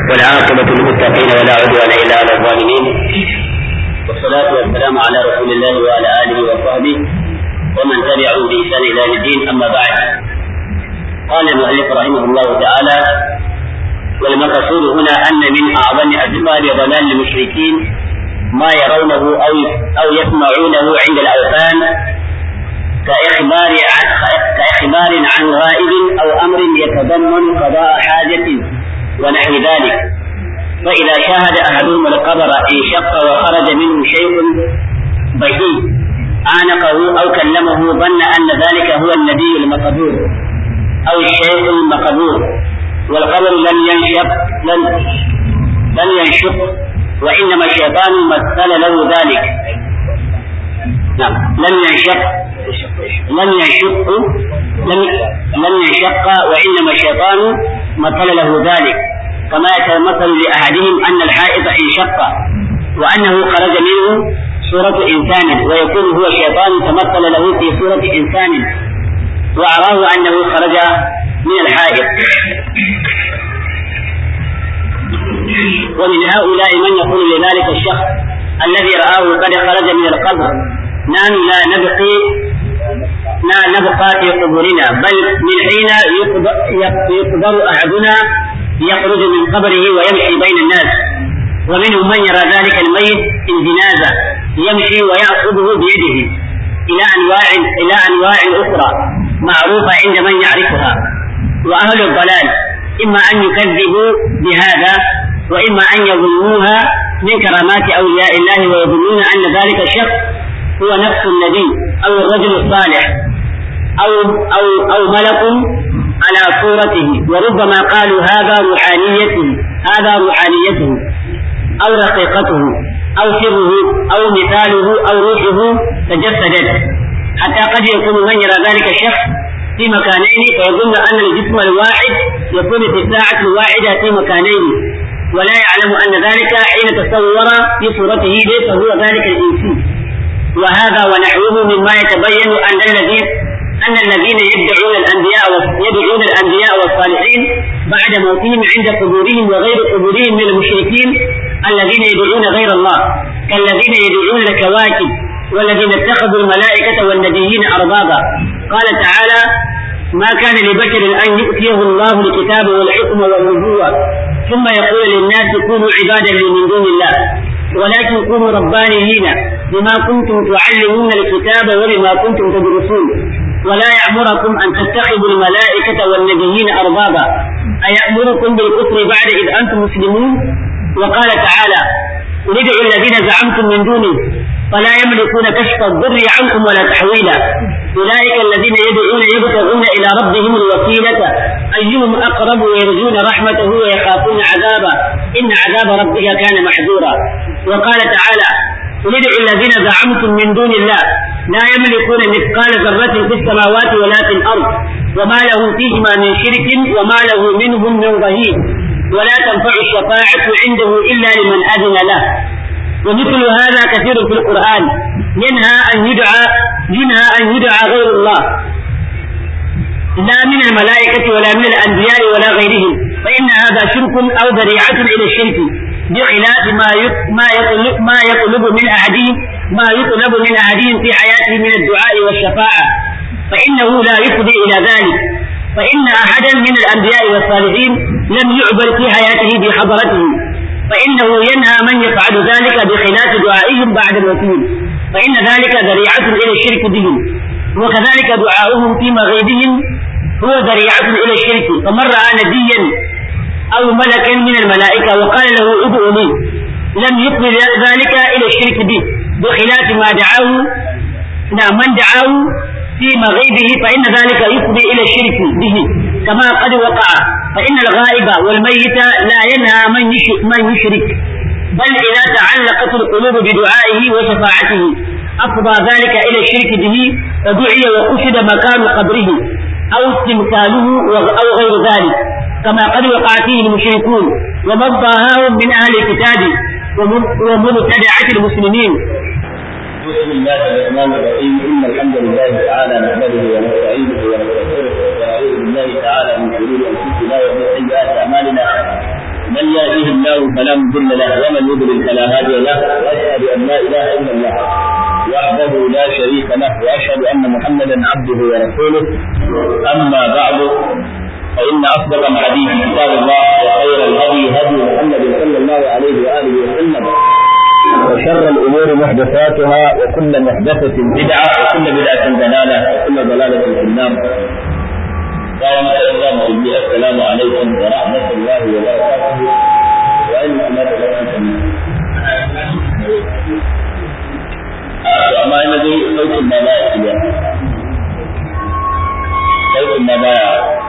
والعاقبة للمتقين ولا عدوان إلا على الظالمين والصلاة والسلام على رسول الله وعلى آله وصحبه ومن تبعهم بإحسان إلى يوم الدين أما بعد قال المؤلف رحمه الله تعالى والمقصود هنا أن من أعظم أسباب ضلال المشركين ما يرونه أو أو يسمعونه عند الأوثان كإخبار عن كإخبار عن غائب أو أمر يتضمن قضاء حاجة ونحو ذلك فإذا شاهد أحدهم القبر انشق وخرج منه شيء بعيد عانقه أو كلمه ظن أن ذلك هو النبي المقبور أو الشيخ المقبور والقبر لم ينشق لم لم ينشق وإنما الشيطان مثل له ذلك نعم لم ينشق لم ينشق لم لم ينشق وإنما الشيطان مثل له ذلك كما يتمثل لأحدهم أن الحائط انشق وأنه خرج منه صورة إنسان ويكون هو الشيطان تمثل له في صورة إنسان وأراه أنه خرج من الحائط ومن هؤلاء من يقول لذلك الشخص الذي رآه قد خرج من القبر نحن لا نبقي لا نبقى في قبورنا بل من حين يقدر أحدنا يخرج من قبره ويمشي بين الناس ومنهم من يرى ذلك الميت الجنازة يمشي ويأخذه بيده إلى أنواع إلى أنواع أخرى معروفة عند من يعرفها وأهل الضلال إما أن يكذبوا بهذا وإما أن يظنوها من كرامات أولياء الله ويظنون أن ذلك الشخص هو نفس النبي أو الرجل الصالح أو أو أو ملك على صورته وربما قالوا هذا روحانيته هذا روحانيته أو رقيقته أو سره أو مثاله أو روحه تجسدت حتى قد يكون من يرى ذلك الشخص في مكانين فيظن أن الجسم الواحد يكون في الساعة الواحدة في مكانين ولا يعلم أن ذلك حين تصور في صورته ليس هو ذلك الإنسي وهذا ونحوه مما يتبين أن الذين أن الذين يدعون الأنبياء يدعون الأنبياء والصالحين بعد موتهم عند قبورهم وغير قبورهم من المشركين الذين يدعون غير الله كالذين يدعون الكواكب والذين اتخذوا الملائكة والنبيين أربابا قال تعالى ما كان لبشر أن يؤتيه الله الكتاب والحكم والنبوة ثم يقول للناس كونوا عبادا لي من دون الله ولكن كونوا ربانيين بما كنتم تعلمون الكتاب وبما كنتم تدرسون ولا يأمركم أن تتخذوا الملائكة والنبيين أربابا أيأمركم بالكفر بعد إذ أنتم مسلمون وقال تعالى قل ادعوا الذين زعمتم من دونه فلا يملكون كشف الضر عنكم ولا تحويلا أولئك الذين يدعون يبتغون إلى ربهم الوسيلة أيهم أقرب ويرجون رحمته ويخافون عذابه إن عذاب ربك كان محذورا وقال تعالى قل ادعوا الذين زعمتم من دون الله لا يملكون مثقال ذرة في السماوات ولا في الأرض وما له فيهما من شرك وما له منهم من ظهير ولا تنفع الشفاعة عنده إلا لمن أذن له ومثل هذا كثير في القرآن ينهى أن يدعى ينهى أن يدعى غير الله لا من الملائكة ولا من الأنبياء ولا غيرهم فإن هذا شرك أو ذريعة إلى الشرك بخلاف ما ما يطلب ما يطلب من أحدهم ما يطلب من أحدهم في حياته من الدعاء والشفاعة فإنه لا يفضي إلى ذلك فإن أحدا من الأنبياء والصالحين لم يعبر في حياته بحضرته فإنه ينهى من يفعل ذلك بخلاف دعائهم بعد موتهم فإن ذلك ذريعة إلى الشرك بهم وكذلك دعاؤهم في مغيبهم هو ذريعة إلى الشرك فمن رأى نبيا أو ملكا من الملائكة وقال له ادعو لي لم يقبل ذلك إلى الشرك به بخلاف ما دعاه نعم من دعاه في مغيبه فإن ذلك يفضي إلى الشرك به كما قد وقع فإن الغائب والميت لا ينهى من من يشرك بل إذا تعلقت القلوب بدعائه وشفاعته أفضى ذلك إلى الشرك به فدعي وقصد مكان قبره أو استمثاله أو غير ذلك كما قد وقع فيه المشركون ومن ضاهاهم من أهل الكتاب ومبتدعة المسلمين بسم الله الرحمن الرحيم ان الحمد لله تعالى نحمده ونستعينه ونستغفره ونعوذ بالله تعالى من شرور انفسنا ومن سيئات اعمالنا من يهده الله فلا مضل له ومن يضلل فلا هادي له واشهد ان لا اله الا الله وحده لا شريك له واشهد ان محمدا عبده ورسوله اما بعد فان اصدق الحديث كتاب الله وخير الهدي هدي محمد صلى الله عليه واله وسلم وشر الامور محدثاتها وكل محدثه بدعه وكل بدعه ضلاله وكل ضلاله في النار قال السلام عليكم ورحمه الله وبركاته وان ما تبارك amma ina dai sautin ma baya iya sautin ma baya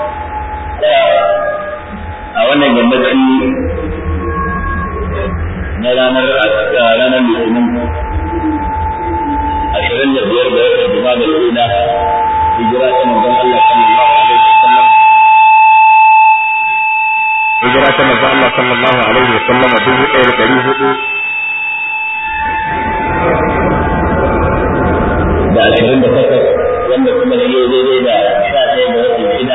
a wannan yammaci na ranar ranar litinin ashirin da biyar da watan juma da lula hijira ta manzon Allah sallallahu alaihi wasallam hijira ta manzon Allah sallallahu alaihi wasallam dubu ɗaya da ɗari hudu da ashirin da takwas wanda kuma shi ya daidai da sha ɗaya da watan shida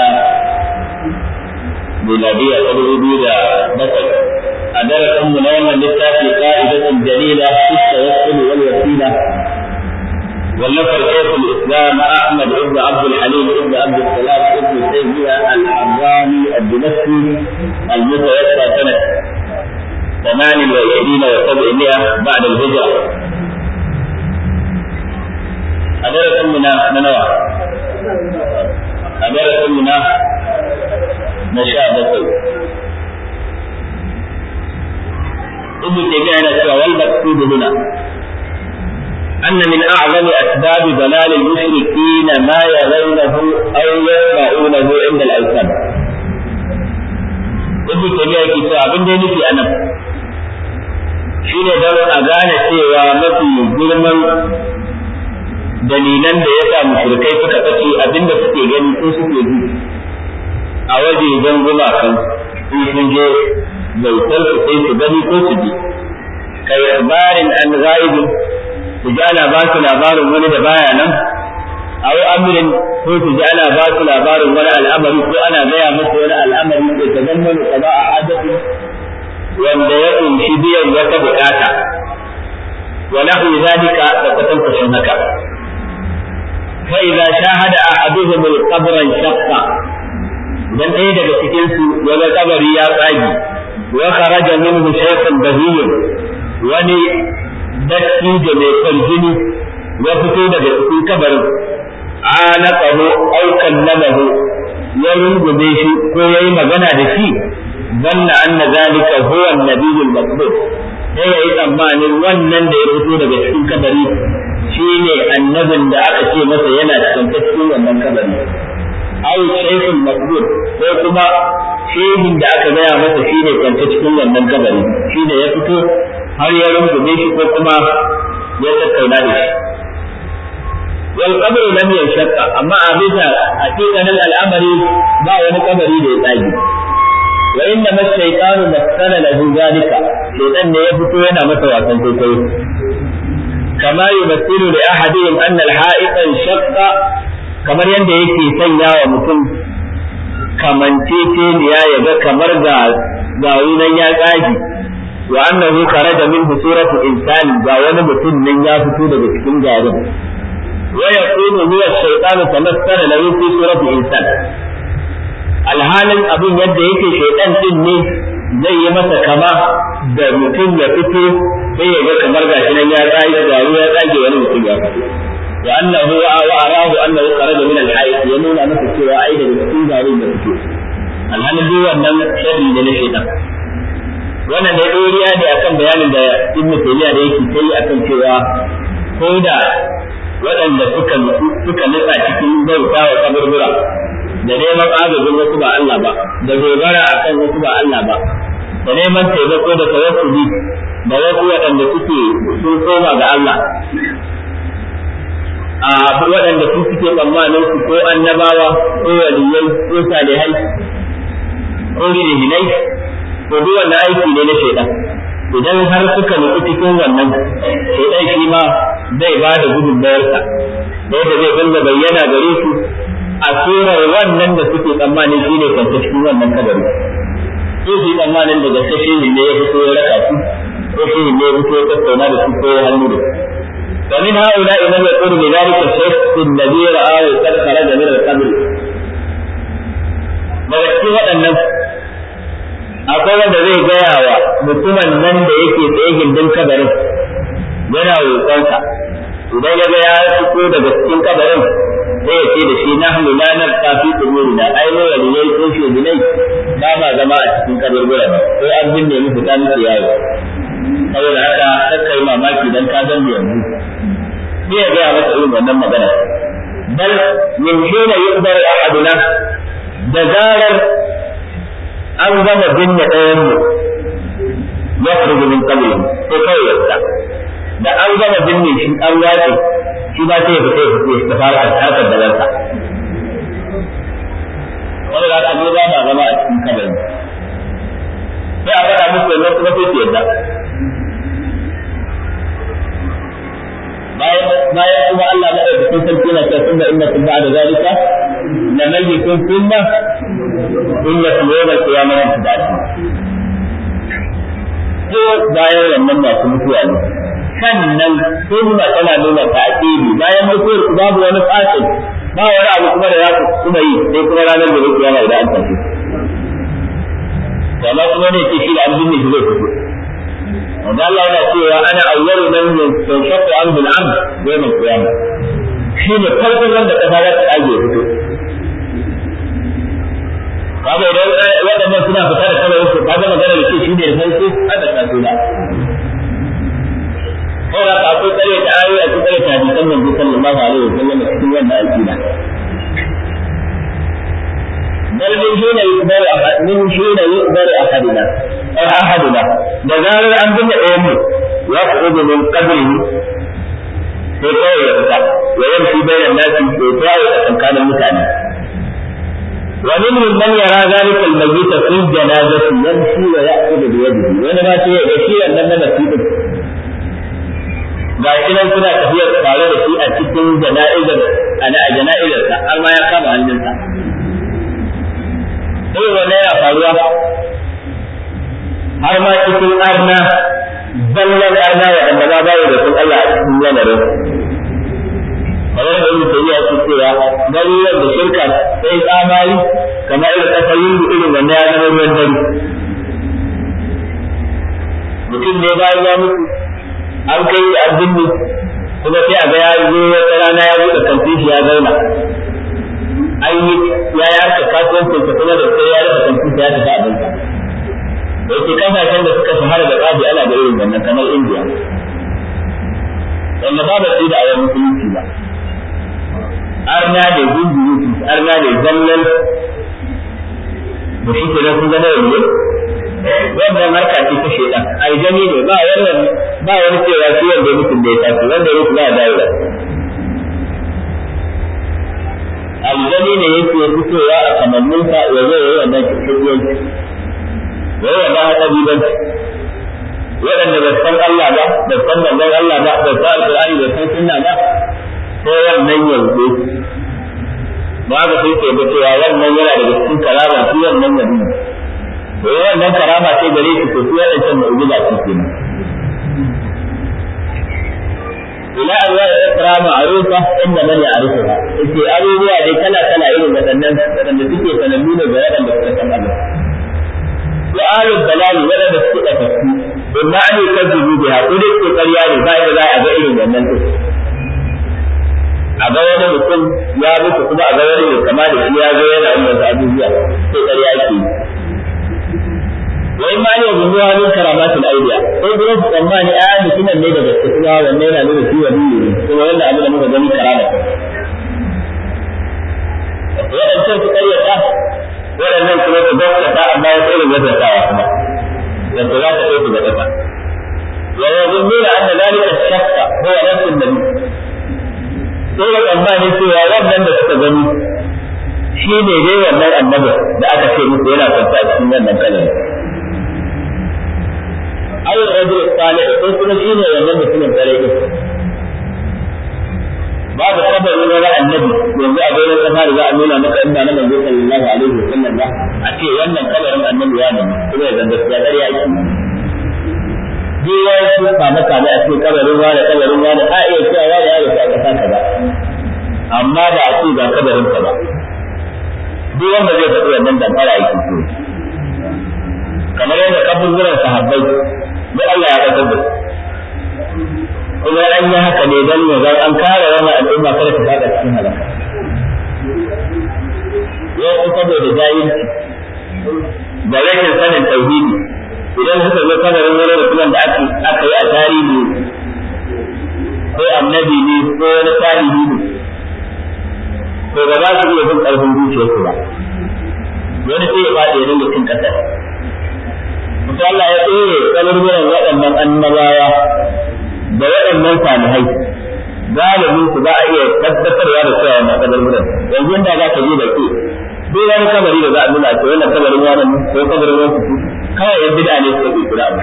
miladiya ta dubu biyu da bakwai a darasin mu na wannan littafi qa'idatun jalila fi tawassul wal wasila والنفر شيخ الاسلام احمد بن عبد الحليم بن عبد السلام بن تيميه الحراني الدمشقي المتوفى سنه 28 و700 بعد الهجره a darasin mu na nawa a darasin mu na na sha bakwai ibnu taymiya yana cewa wal maqsud huna أن من أعظم أسباب ضلال المشركين ما يرونه أو يسمعونه عند الأوثان. ابن تيمية يقول أبن دي في أنا shine don a gane cewa mafi girman dalilan da ya sa mushrikai suka kace abinda suke gani ko suke ji a wajejen gumakan in sun je bautar su sai su gani ko su ji kai labarin an ghaibin su ji ana ba su labarin wani da baya nan aw amrin ko su ji ana ba su labarin wani al'amari ko ana gaya musu wani al'amari da ta zama qada a hadasi wanda ya kunshi biyan wata bukata wa lahu zalika da kwatankwacin haka فإذا شاهد أحدهم القبر انشق dan ɗaya daga cikin su wani kabari ya tsagi wa kharaja minhu shaykhun bahiyyun wani dattijo mai kwarjini ya fito daga cikin kabarin anaqahu aw kallamahu ya rungume shi ko yayi magana da shi zanna anna zalika huwa an-nabiyyu al-maqbul sai yayi tsammanin wannan da ya fito daga cikin kabari shi ne annabin da aka ce masa yana cikin wannan kabari ai shaykhul maqbul ko kuma shehin da aka gaya masa shi ne kwance cikin wannan kabari shi ne ya fito har ya rungume shi ko kuma ya tattauna da shi wal qabru lam yanshaqqa amma a bisa hakikanin al'amari ba wani kabari da ya tsage wa inna mashaytanu masala lahu zalika shaytan ne ya fito yana masa wasan kwaikwayo كما يمثل لأحدهم أن الحائط انشق kamar yadda yake sanya wa mutum kamanceceniya ya ga kamar ga gawunan ya tsagi wa annahu kharaja minhu suratu insani ga wani mutum nan ya fito daga cikin garin wa yakunu huwa ash-shaytanu tamassala lahu fi surati insan alhalin abin yadda yake shaytan din ne zai yi masa kama da mutum ya fito sai ya ga kamar gashi nan ya tsage garu ya tsage wani mutum ya fito wa annahu wa arahu annahu kharaja min al-hayy ya nuna masa cewa ai daga cikin garu da fito alhalin duk wannan sharri ne na shaytan wannan da doriya ne akan bayanin da Ibn Taymiyyah da yake kai akan cewa ko da waɗanda suka suka nutsa cikin bauta wa kaburbura da neman agajin wasu ba Allah ba da dogara akan wasu ba Allah ba da neman taimako da tawassuli da wasu waɗanda suke sun koma ga Allah a waɗanda su suke tsammanin su ko annabawa ko waliyai ko salihai ko shehinai to duk wannan aiki ne na shaidan idan har suka nufi cikin wannan shaidan shi ma zai ba da gudunmayarsa da yadda zai dinga bayyana gare su a surar wannan da suke tsammanin shi ne kwanta cikin wannan kabari sai su yi tsammanin da gaske shi ne ya fito ya raka su ko shi ne ya fito ya tattauna da su ko ya hannu da su ومن هؤلاء من يقول بذلك الشيخ الذي رآه قد خرج من القبر daga cikin waɗannan akwai wanda zai gaya wa mutumin nan da yake tsaye gindin kabarin yana roƙonsa idan ya ga ya fito daga cikin kabarin sai ya ce da shi nahnu la nabqa fi quburina ai mu waliyai ko shugunai ba ma zama a cikin kaburburan sai an binne mu fita muke yawo saboda haka kakka yi mamaki dan ka zan yanzu sai ya gaya masa irin wannan magana bal min hina yuqdaru ahaduna da zarar an gama binne ɗayan mu ya furgu min qabri sai kawai ya fita da an gama binne shi an wace shi ba sai ya fita ya fita ya fara harkar da ransa wani da aka ba ma zama a cikin kabarin sai a faɗa musu yanzu kuma sai su yadda bayan bayan kuma Allah na ɗauki sun sarki na cewa sun da inda sun ba da zalika na mayyitun sunna inna su yau da kiyama su da ko bayan wannan masu mutuwa ne sannan sunna tana nuna ta'kidi bayan mutuwar ku babu wani fasil ba wani abu kuma da za ku kuma yi sai kuma ranar da kiyama idan an tafi kama kuma ne ce shi da an binne shi zai fito wanda Allah yana cewa ana awwalu man yanshaqqu an bil amr yawm al qiyamah shi ne farkon wanda kasa za ta age fito kaga idan waɗannan suna fita da kawai su kaga magana da ce shi ne farko hada ta tuna kawai ka akwai tsare da ayoyi a cikin tsare ta hadisan manzo sallallahu alaihi wa sallam cikin wannan aqida بل من حين يقدر أحد من حين يقدر أحدنا أو أحدنا دزار أن بن أمه يخرج من قبره sai kawai ya fita wa yamshi bayan nasi ya tawo a tsakanin mutane wa minhum man yara zalika al-mayyit fi janazati yamshi wa ya'khudhu bi yadihi wani ma sai ya ga shi wannan na nasibi ga shi nan suna tafiya tare da shi a cikin jana'izar ana a jana'izarsa har ma ya kama hannunsa sai wannan yana faruwa har ma cikin arna zallan arna wa da ba bayi da sun Allah a cikin lamarin kamar da yin tafiya ce cewa garuruwan da shirka sai tsamari kamar irin kasar yin irin wanda ya zama ruwan dare mutum ne bayan ya mutu an kai shi an binne kuma sai a ga ya zo wata rana ya buɗe kantin shi ya zauna an yi ya yi harka kasuwancin sa kuma da sai ya rufe kantin sa ya tafi abinsa da yake kasashen da suka shahara da tsafi ana da irin wannan kamar indiya wanda ba ba su da awon musulunci ba arna da gungun arna da zallan da shi ke nan sun zama yanzu wannan harka ce ta shaidan aljani ne ba wani ba wani cewa shi wanda ya mutum da ya tafi wanda ya mutu ba dawo da aljani ne yake fitowa a kamanninsa ya zo ya yi wannan cikin ya yi wannan haɗabibanci waɗanda ba san Allah ba ba san manzon Allah ba ba san alƙur'ani ba san sunna ba sai wannan yanzu ba ga sai ke cewa wannan yana daga cikin karama shi wannan nabi to wannan karama sai gare shi to sai wannan can mu'jiza ce kenan ila Allah ya kira ma'rufa inda man ya'rifuha yace abubuwa dai kala kala irin waɗannan waɗanda suke sanannu ne ga waɗanda suka san Allah wa alul balali waɗanda suke ɗafaffu in ma an yi kazzubu biha ko dai ko ƙarya ne ba da za a ga irin wannan din a ga wani mutum ya mutu kuma a ga wani mai kama da shi ya zo yana yin wasu abubuwa sai ƙarya ke yi wa in ma ne yanzu ya min karamatul aidiya sai kuma su tsammani a mutumin ne da gaske kuma wannan yana nuna shi wani ne kuma wanda abu da muka gani karama waɗancan su ƙaryata waɗannan kuma su gaskata amma wasu irin gaskatawa kuma wanda za ta kai su ga ƙasa wa yazunnuna anna dhalika shakka huwa nafsu nabi sai da tsammanin cewa wannan da suka gani shi ne dai wannan annabi da aka ce musu yana kwanta a cikin wannan kalmar aw rajul salih ko kuma shi ne wannan mutumin kare din babu kabarin wani annabi yanzu a bayan kasa da za a nuna maka inda na manzo sallallahu alaihi wasallam ba a ce wannan kabarin annabi ya ne kuma ya zanga gaskiya ƙarya yake duk wani su kama kama a ce kabarin wani kabarin wani a iya cewa wani ya rufe a kasa kaza amma da a ce ga kabarin ka ba duk wanda zai faɗi wannan damfara yake so kamar yadda kaburburan sahabbai da Allah ya kasar da kuma an yi haka ne don ya zan an kare wannan al'umma kada ta faɗa cikin halaka yau saboda jahilci da rashin sanin tauhidi idan suka zo kabarin wani mutumin da aka yi a tarihi ko annabi ne ko wani tarihi ne to ba za su iya bin ƙarfin zuciyarsu ba wani sai ya faɗi ya dinga cin ƙasar Musa Allah ya tsere kaburburan waɗannan annabawa da waɗannan salihai galibin su za a iya tabbatarwa da cewa wannan kaburburan yanzu inda za ka je da ke duk wani kabari da za a nuna ce wannan kabarin wannan ko kabarin wannan kawai yan bid'a ne suka kirkira abu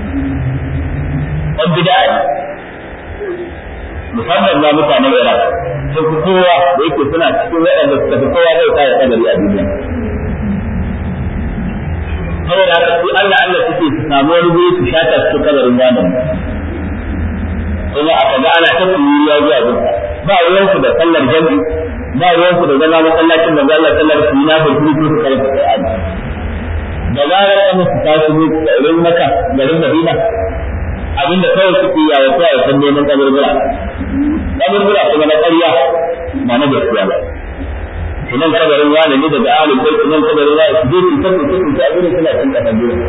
yan bid'a ne musamman ma mutanen Iraq sun fi kowa da yake suna cikin waɗanda suka fi kowa zai kare kabari a duniya saboda haka su Allah Allah suke su samu wani guri su shata su kabarin wannan kuma aka ga ana ta ya zuwa gun ba ruwan su da sallar jami'i ba ruwan su da zama masallacin da Allah sallar su na da kuri su karanta Qur'ani da zarar an su tashi ne garin Makka garin Madina abinda kawai suke yawo ko a san neman kaburbura kaburbura kuma na ƙarya ba na gaskiya ba nan kabarin wani ne daga ahlul bait nan kabarin wani su je su tafi su tafi abin da suna cin kasan dole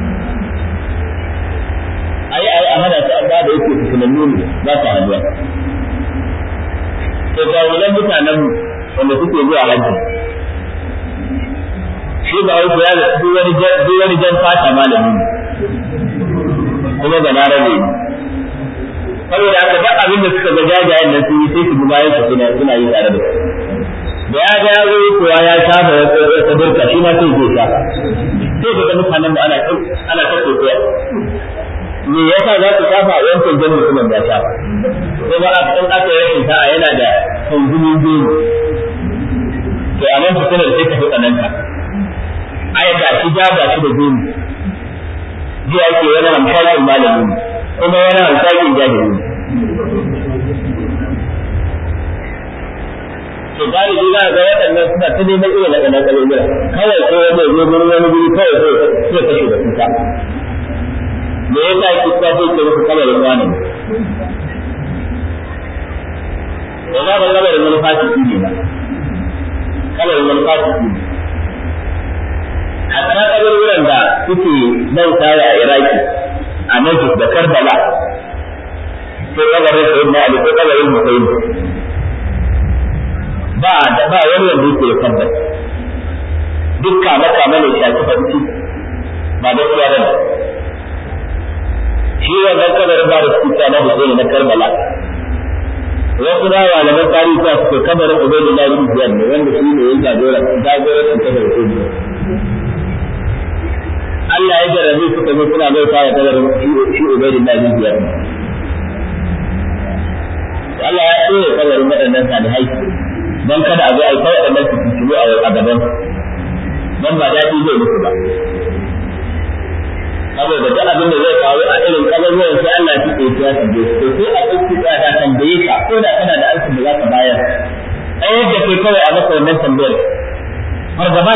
ai ai a hada ta amma da yake fitilannu ne ba ta haduwa to ga wannan mutanen wanda suke zuwa hajji shi ba wai ya duk wani duk wani jan fata malami ne kuma ga larabe ne saboda haka duk abin da suka ga jajayen nan sun yi sai su bi bayan su suna suna yi tare da su da ya ga yazo kuwa ya shafa ya ta burka shi ma sai zai shafa sai daga mutanen da ana ana ta kokoya me yasa za ku shafa wancan jan mutumin da shafa ko ba a kan aka yi rashin sa'a yana da kunzumin jini to a nan fitinar sai ta fi tsananta ai ga shi ja ba shi da jini ji ake wani hamshakin malami ne kuma wani hamshakin jahili ne to galibi za ga waɗannan suna ta neman irin na ƙanan ƙalubula kawai ko wani zo gurin wani guri kawai sai sai kashe da kuka me yasa ki ta sai ke muku kabarin wani da za ka kabarin wani fasiki ne ba kabarin wani fasiki ne hatta kaburburan da suke bautawa a Iraki a Najib da Karbala ko kabarin Sayyidina Ali ko kabarin Hussein ba da ba wani wanda yake da tabbas duk kama kama ne shafi farki ba gaskiya ba ne shi wannan kabarin ba da suke na Hussein na Karbala wasu na malaman tarihi ta suke kabarin Ubaydullah ibn Ziyad ne wanda shi ne ya jagora jagora ta da Hussein Allah ya jarrabe suka zo suna bauta wa kabarin shi Ubaydullah ibn Ziyad Allah ya tsaye kabarin waɗannan salihai don kada a zo a yi ta waɗannan su fitilu a gaban don ba daɗi zai musu ba saboda duk abin da zai faru a irin kabarwayan sai Allah ya tsaye ya tambaye su to sai a ɗauki tsada tambaye ka ko da kana da alfin da za ka bayar ai yadda kai kawai a maka wannan tambayar fargaba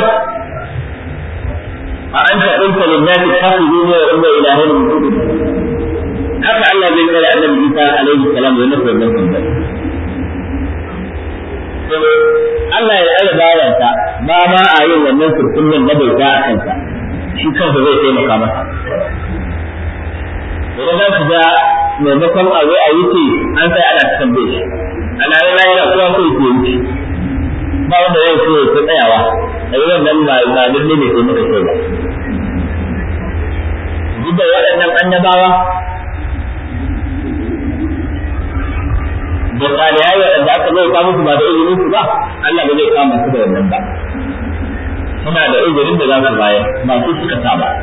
a an ta ɗauka lillahi kafi ne wa umma ilahin min haka Allah zai kare annabi Isa alaihi salam ya nufi wannan tambayar Allah ya tsare bayansa ba ma a yin wannan surkullin na bauta a kansa shi kansa zai taimaka masa idan za su ga maimakon a zo a wuce an sai ana ta tambaye shi ana yin rayuwa kowa sai ke wuce ba wanda zai so ya tsayawa a yi wannan ba ba lalle ne sai muka kai ba duk da waɗannan annabawa da salihai waɗanda aka zai kama su ba da izinin su ba Allah ba zai kama su da wannan ba suna da izinin da za su bayar ba su suka sa ba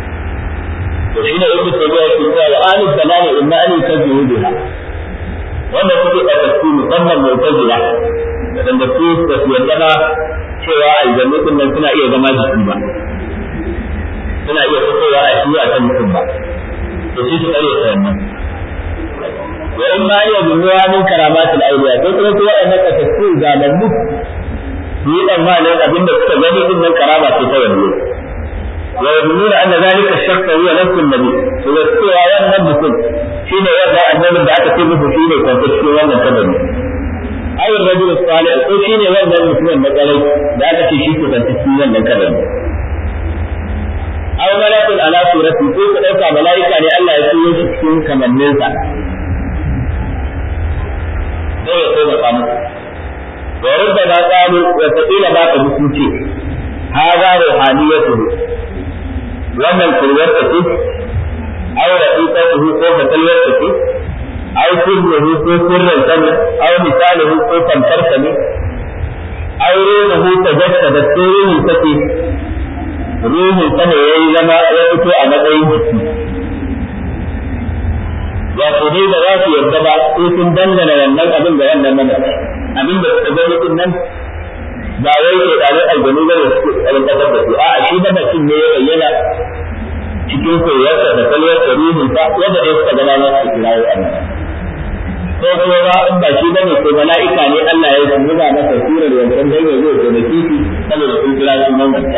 to shi ne ibnu tabiya ke cewa wa ahli dalali inna an yukazzibu biha wanda suke ɗaukaki musamman mu'tazila wadanda su ba su yarda ba cewa aljannu din nan suna iya zama jiki ba suna iya fitowa a shi a kan mutum ba to shi su kare ta wannan wa in ma iya binuwa min karamatul awliya ko kuma su waɗannan kasassu zamannu su yi tsammanin abin da suka gani din nan karama ce ta wani wa yadununa anna zalika shakka huwa nafsu nabi to da cewa wannan mutum shine wannan annabin da aka ce musu shine kwanta cikin wannan kabari aw rajul salih ko shine wannan mutumin na kwarai da aka ce shi ke kwanta cikin wannan kabari aw malakun ala surati ko ka dauka malaika ne Allah ya turo shi cikin kamanninsa sai ya koma kamu wa rubbama qalu wa taqila ba ka mutunce hada ruhaniyatuhu wannan kurwarsa ce aw rafiqatuhu ko fatalwarsa ce aw sirruhu ko sirrin sani aw misaluhu ko tamkarsa ne aw ruhuhu tajassada sirruhu take ruhin sa ne yayi zama ya fito a matsayin jiki wato dai da za su yarda ba sai sun dangana wannan abin ga wannan mamaci abin da suka gani din nan ba wai ke ɗanin aljanu ba ne su tsarin ƙasar da su a'a shi mamacin ne ya bayyana cikin koyarsa da kalwarsa ruhin sa yadda dai suka gana na su kirawo Allah ko kuma ba in ba shi bane ko mala'ika ne Allah ya yi zuba masa surar yanzu dan ya zo da kifi saboda sun kira shi mamanta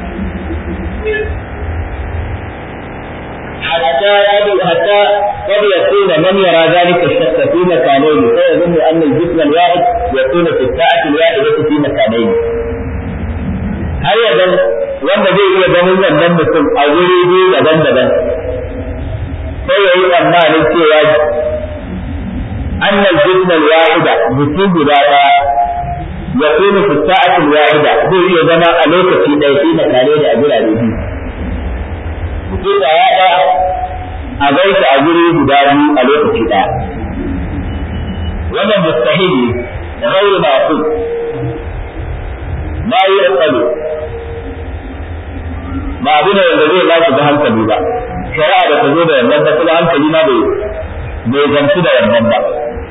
حتى حتى قد يكون من يرى ذلك الشك في مكانين فيظن ان الجسم الواحد يكون في الساعه الواحده في مكانين. هل يظن wanda zai iya ganin wannan mutum a wuri biyu daban-daban sai ya yi tsammanin cewa annal jismal wahida mutum guda ɗaya ya kuma fi sa'atin wahida zai iya zama a lokaci ɗaya fi makane da a birane biyu mutum da ya ɗaya a gaisa a guri guda biyu a lokaci ɗaya. Wannan mustahili da gairi masu ma yi tsalo ba abu ne wanda zai ba da hankali ba. Shari'a da ta zo da wannan ba kuma hankali ma bai bai zanci da wannan ba.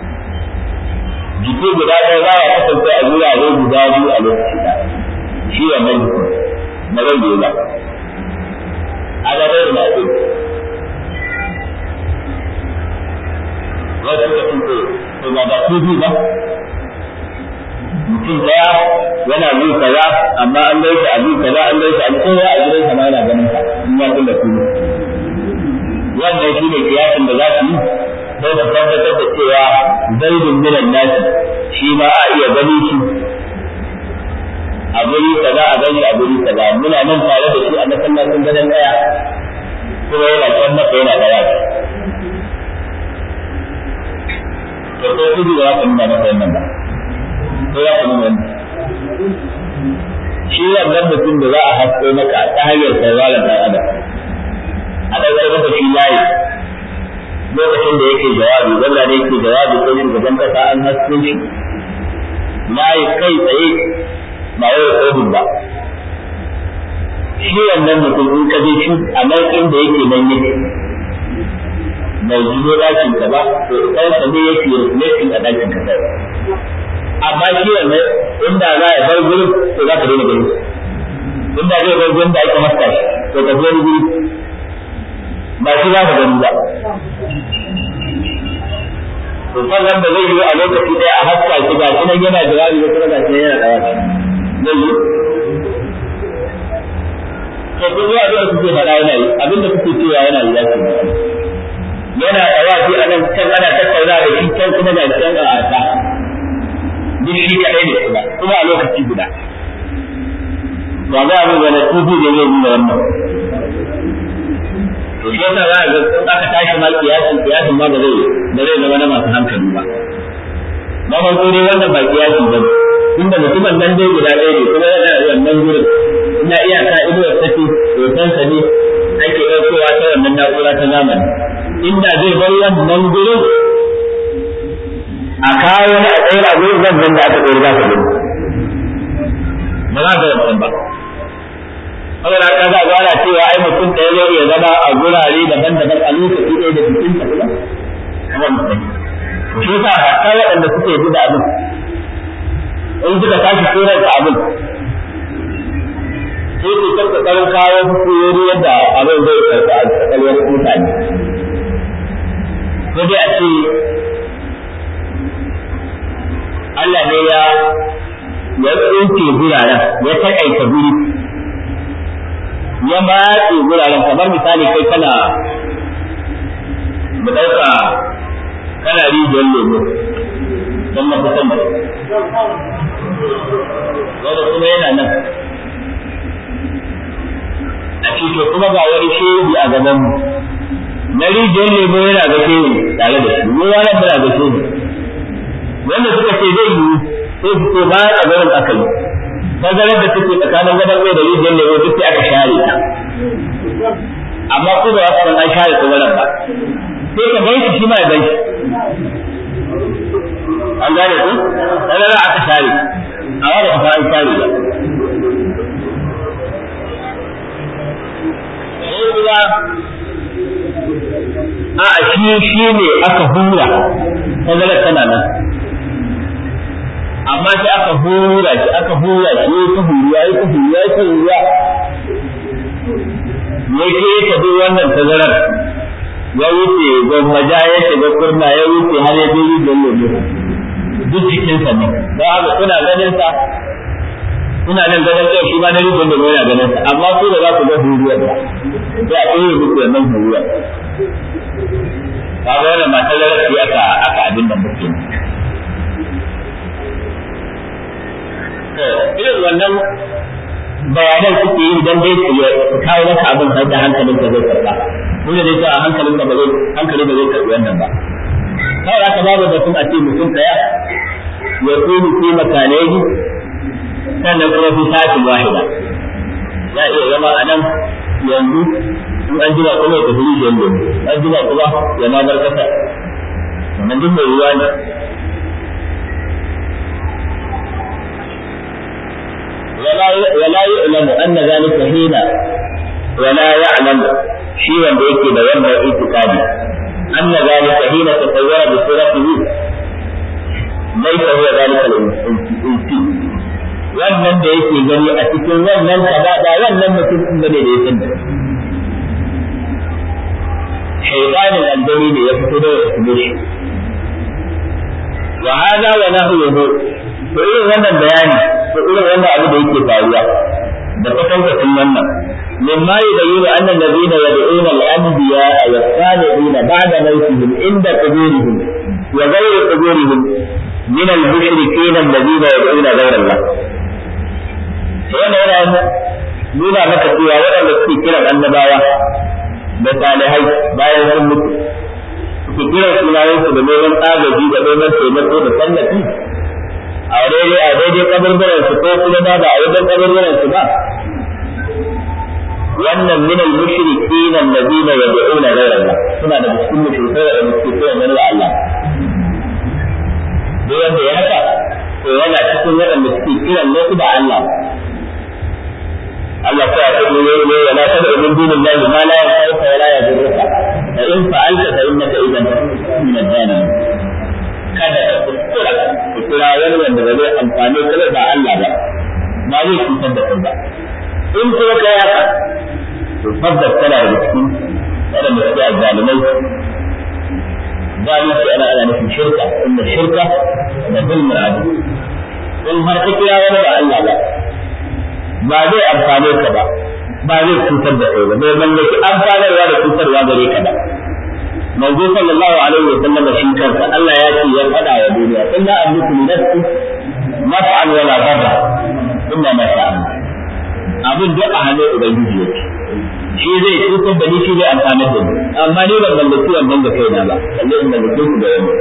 Jiki guda ɗaya za ya kasance a gurare guda biyu a lokaci ɗaya. Shi wannan jiki na zai yi ba. على غير مأذون wasu da sun ce to ba ba su ba mutum daya yana yi kaza amma an gai shi a yi kaza an gai shi a kowa a gidan sama yana ganin ka in ya kula su wannan shi ne kiyasin da za su yi don su tabbatar da cewa zaidun minan nasi shi ma a iya gani shi a guri kaza a gani a guri kaza muna nan tare da shi a masallacin gadon daya kuma yana can maka yana da yaki to sai kudu ba za ka nuna masa wannan ba ko ya ka nuna wannan shi wannan mutum da za a hasko maka ta hanyar sauraron ɗan adam a ɗaukar masa shi layi lokacin da yake jawabi wanda ne yake jawabi ko shugaban kasa an hasko shi layi kai tsaye ba wai kodin ba shi wannan mutum in ka je shi a nan inda yake nan yake bai jido dakin ka ba to ɗan sa ne yake reflecting a dakin ka sai amma shi wannan inda za ya bar gurin to za ka daina gani inda zai bar gurin da ake masta shi to ka je guri ba shi za ka gani ba to sannan da zai yi a lokaci ɗaya a haska shi ga shi nan yana jawabi ko kuma ga shi yana dawa zai yi to kun yi abin da kuke faɗa yana yi abin da kuke cewa yana yi zaki yana tsawafi a nan can ana tattauna da shi can kuma ga can a ata duk shi kaɗai ne kuma kuma a lokaci guda ba za mu ga tudu da zai nuna wannan to shi yasa za a ga in aka tashi ma kiyasin kiyasin ma ba zai ba zai zama na masu hankali ba na farko dai wannan ba kiyasi ba ne inda mutumin nan dai guda ɗaya ne kuma yana wannan gurin ina iyaka inuwar take hoton sa ne ake ɗaukowa ta wannan na'ura ta zamani inda zai bar wannan gurin a kawo wani a tsayar a gurin zan da aka tsayar za ka gani ba za ka wancan ba saboda haka za a gwara cewa ai mutum ɗaya zai iya zama a gurare daban-daban a lokaci ɗaya da jikinsa kuma kamar mutum shi yasa waɗanda suke yi da abin in suka tashi surar da abin sai su ta kokarin kawo hukumomi yadda abin zai karɓi a tsakalwar mutane sai dai a ce Allah ne ya ya tsinke guraren ya taƙaita guri ya matse guraren kamar misali kai kana mu ɗauka kana rijiyar lemo don mafi sama wanda kuma yana nan a to kuma ga wani shehi a gaban mu na rijiyar lemo yana ga shehi tare da shi mu wani muna ga shehi wanda suka ce zai yi sai su ce ba a garin aka yi tazarar da take tsakanin gadon mai da rijiyar lemo duk sai aka share ta amma ko ba su san an share tazarar ba sai ka gan shi shi ma ya gan shi an gane ku tazarar aka share amma ba ka an share ba kuma a shi shi ne aka hura tazarar tana nan amma sai aka hura shi aka hura shi ya ta huriya ya ta huriya ya ta huriya ya ke ya tafi wannan tazarar ya wuce gwammaja ya shiga kurna ya wuce har ya biri da lobe duk jikinsa ne don haka kuna ganin sa kuna nan ganin kai shi ma na rubin da yana ganin sa amma su da za ku ga huriyar ba sai a ɗaya muku wannan huriyar kaga wannan matar rafi aka aka abin da muke irin wannan bayanan suke yi dan dai su kawo maka abin har da hankalin ka zai karba dole dai ta hankalin ka ba zai hankali ba zai karbi wannan ba kawai aka babu batun a ce mutum daya ya kuni fi makanai sannan kuma fi sati wahida ya iya zama a nan yanzu in an jira kuma ya tafi rijiyar lemu an jira kuma ya ma bar kasa wannan duk mai ruwa ne ولا يعلم أن ذلك حين ولا يعلم شيء yake da wannan itikadi أن ذلك حين تصور بصورته ليس هو ذلك الإنسي wannan da yake gani a cikin wannan kaza ba wannan mutum din bane da ya sani shaytanin aljani ne ya fito da ya fito shi wa hada wa nahyuhu to irin wannan bayani to irin wannan abu da yake faruwa da kwatankwacin wannan مما يبين أن الذين يدعون الأنبياء والصالحين بعد موتهم عند قبورهم وغير قبورهم من المشركين الذين يدعون غير الله. wannan yana nuna maka cewa waɗanda suke kiran annabawa da salihai bayan sun mutu suke kiran sunayensu da neman agaji da neman taimako da tallafi a daidai a daidai kaburburan su ko kuma ba ba a wajen kaburburan su ba wannan min al mushrikin alladhina yad'una ghayra Allah suna da cikin mushrikai da suke kiran wani Allah duk wanda ya haka to yana cikin waɗanda suke kiran wasu da Allah Allah ta ce ne ne wala tad'u min dunillahi ma la yanfa'uka wa la yadurruka fa in fa'alta fa innaka idan min ad-dalimin kada ka kuskura ku kira wani wanda ba zai amfani ka ba Allah ba ba zai cutar da kai ba in kuma ka yaka to tabbas kana da cikin waɗanda suke azzalimai zalunci ana ana nufin shirka inda shirka da zulmul adu in har ka kira wani ba Allah ba ba zai amfane ka ba ba zai cutar da kai ba bai mallaki amfanarwa da cutarwa gare ka ba manzo sallallahu alaihi wa sallam shi kansa Allah ya ce ya faɗa wa duniya inna amliku li nafsi naf'an wa la darra illa ma sha Allah abin duk a hannun ubangiji yake shi zai cutar da ni shi zai amfana da ni amma ni ban mallaki wannan da kaina ba balle in mallake ku da wani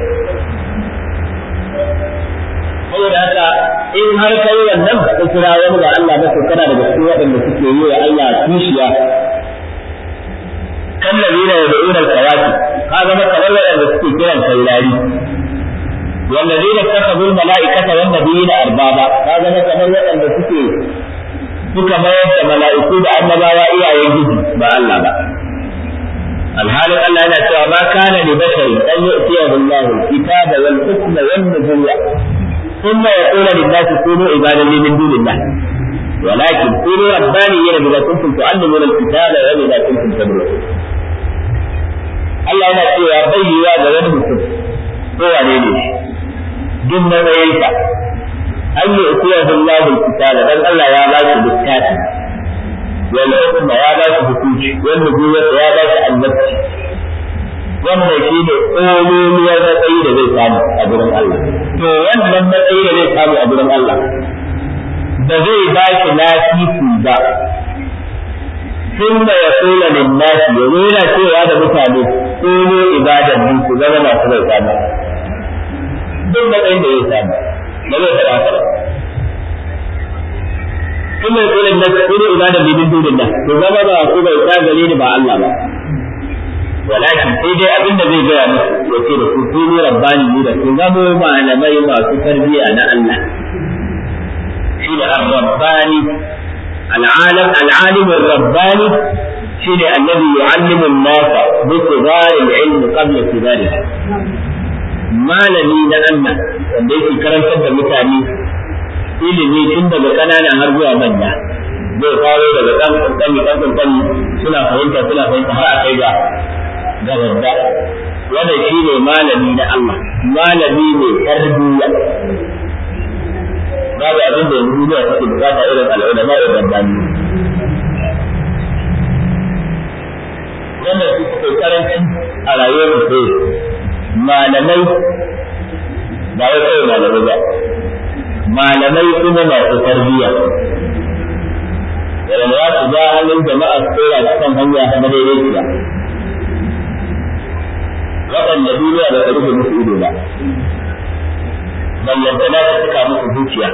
saboda haka in har kai wannan ka kira wani ba Allah ba to kana daga cikin waɗanda suke yi wa Allah kishiya kan ladina yad'una al-kawaki ka zama kamar waɗanda suke kiran saurari والذين اتخذوا الملائكة والنبيين أربابا هذا مثلا waɗanda suke suka mayar da mala'iku da annabawa iyayen gidi ba Allah ba alhalin Allah yana cewa ma kana li bashari an yu'tiyahu Allah al-kitaba wal hukma wan nubuwwa thumma yaqulu lin-nasi kunu ibadan li min dunillah ولكن كونوا ربانيين بما كنتم تعلمون الكتاب وبما كنتم تدرسون Allah yana cewa bai yiwa ga wani mutum ko wane ne duk matsayinsa an yi ukuwa billahu kitaba dan Allah ya ba shi littafi wal hukma ya ba shi hukunci wal nubuwwata ya ba shi annabci wannan shi ne ƙololuwar matsayi da zai samu a gurin Allah to wannan matsayi da zai samu a gurin Allah ba zai ba shi lafifi ba sun da ya kula linnasi ya nuna cewa da mutane tsoro ibadan mu su zama masu bai samu duk matsayin da zai samu ba zai faɗa ba kuma ya kula linnasi tsoro ibadan bidin dudin nan su zama ba su bai sa gare ni ba Allah ba walakin sai dai abin da zai gaya musu ya ce da su tsoro rabbani ne da su zama malamai masu tarbiyya na Allah shi da ar-rabbani العالم العالم الرباني شيء الذي يعلم الناس بصغار العلم قبل كبارها malami na Allah wanda yake karantar da mutane ilimi tun daga ƙanana har zuwa manya zai faro daga ɗan ƙanƙani ɗan ƙanƙani suna fahimta suna fahimta har a kai ga ga babba wannan shi ne malami na Allah malami mai tarbiyya babu abin da yanzu duniya take bukata irin al'ulama da rabbani wannan su suke karanci a rayuwar mutum malamai ba wai kawai malamai ba malamai kuma masu tarbiyya da za su ja halin jama'a su tsora su kan hanya ta madaidaiciya waɗanda duniya ba ta rufe musu ido ba ballantana ta suka musu zuciya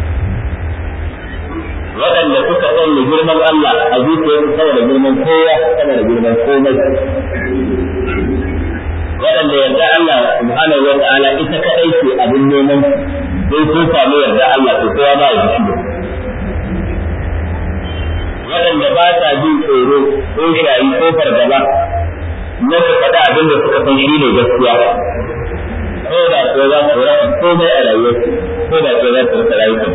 waɗanda suka sanya girman Allah a zuciyarsu sama da girman kowa sama da girman komai waɗanda yarda Allah subhanahu wa ta'ala ita kaɗai ce abin neman sai sun samu yarda Allah to kowa ba ya shi waɗanda ba sa jin tsoro ko shayi ko fargaba na su faɗa abin da suka san shi ne gaskiya ko da ko za su rasa komai a rayuwarsu ko da ko za su rasa rayuwarsu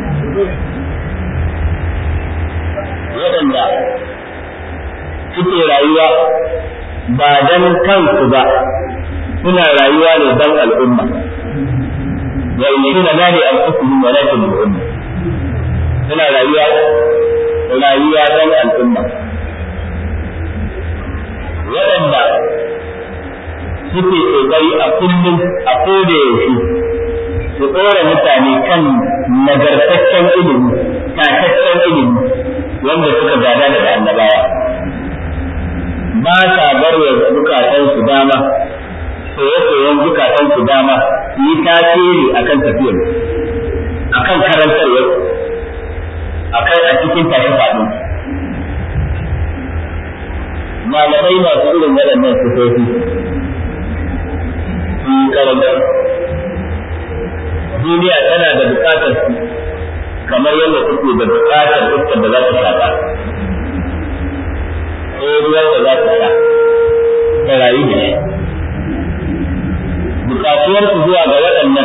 waɗanda suke rayuwa ba dan kansu ba suna rayuwa ne dan al'umma wa yashuna la li anfusihim wa la lil umma suna rayuwa rayuwa dan al'umma waɗanda suke kokari a kullum a koda yaushe su ɗora mutane kan nagartaccen ilimi tataccen ilimi wanda suka gada daga annabawa ba sa bar wa zukatan su dama soye-soyen zukatan su dama su yi tasiri akan tafiyar akan karantarwar akan a cikin tashi faɗin malamai masu irin waɗannan sifofi su karantar duniya tana da bukatar su kamar yadda kuke da bukatar iskar da za ta shafa ko ruwan da za ta sha ta rayu da shi bukatuwar su zuwa ga waɗannan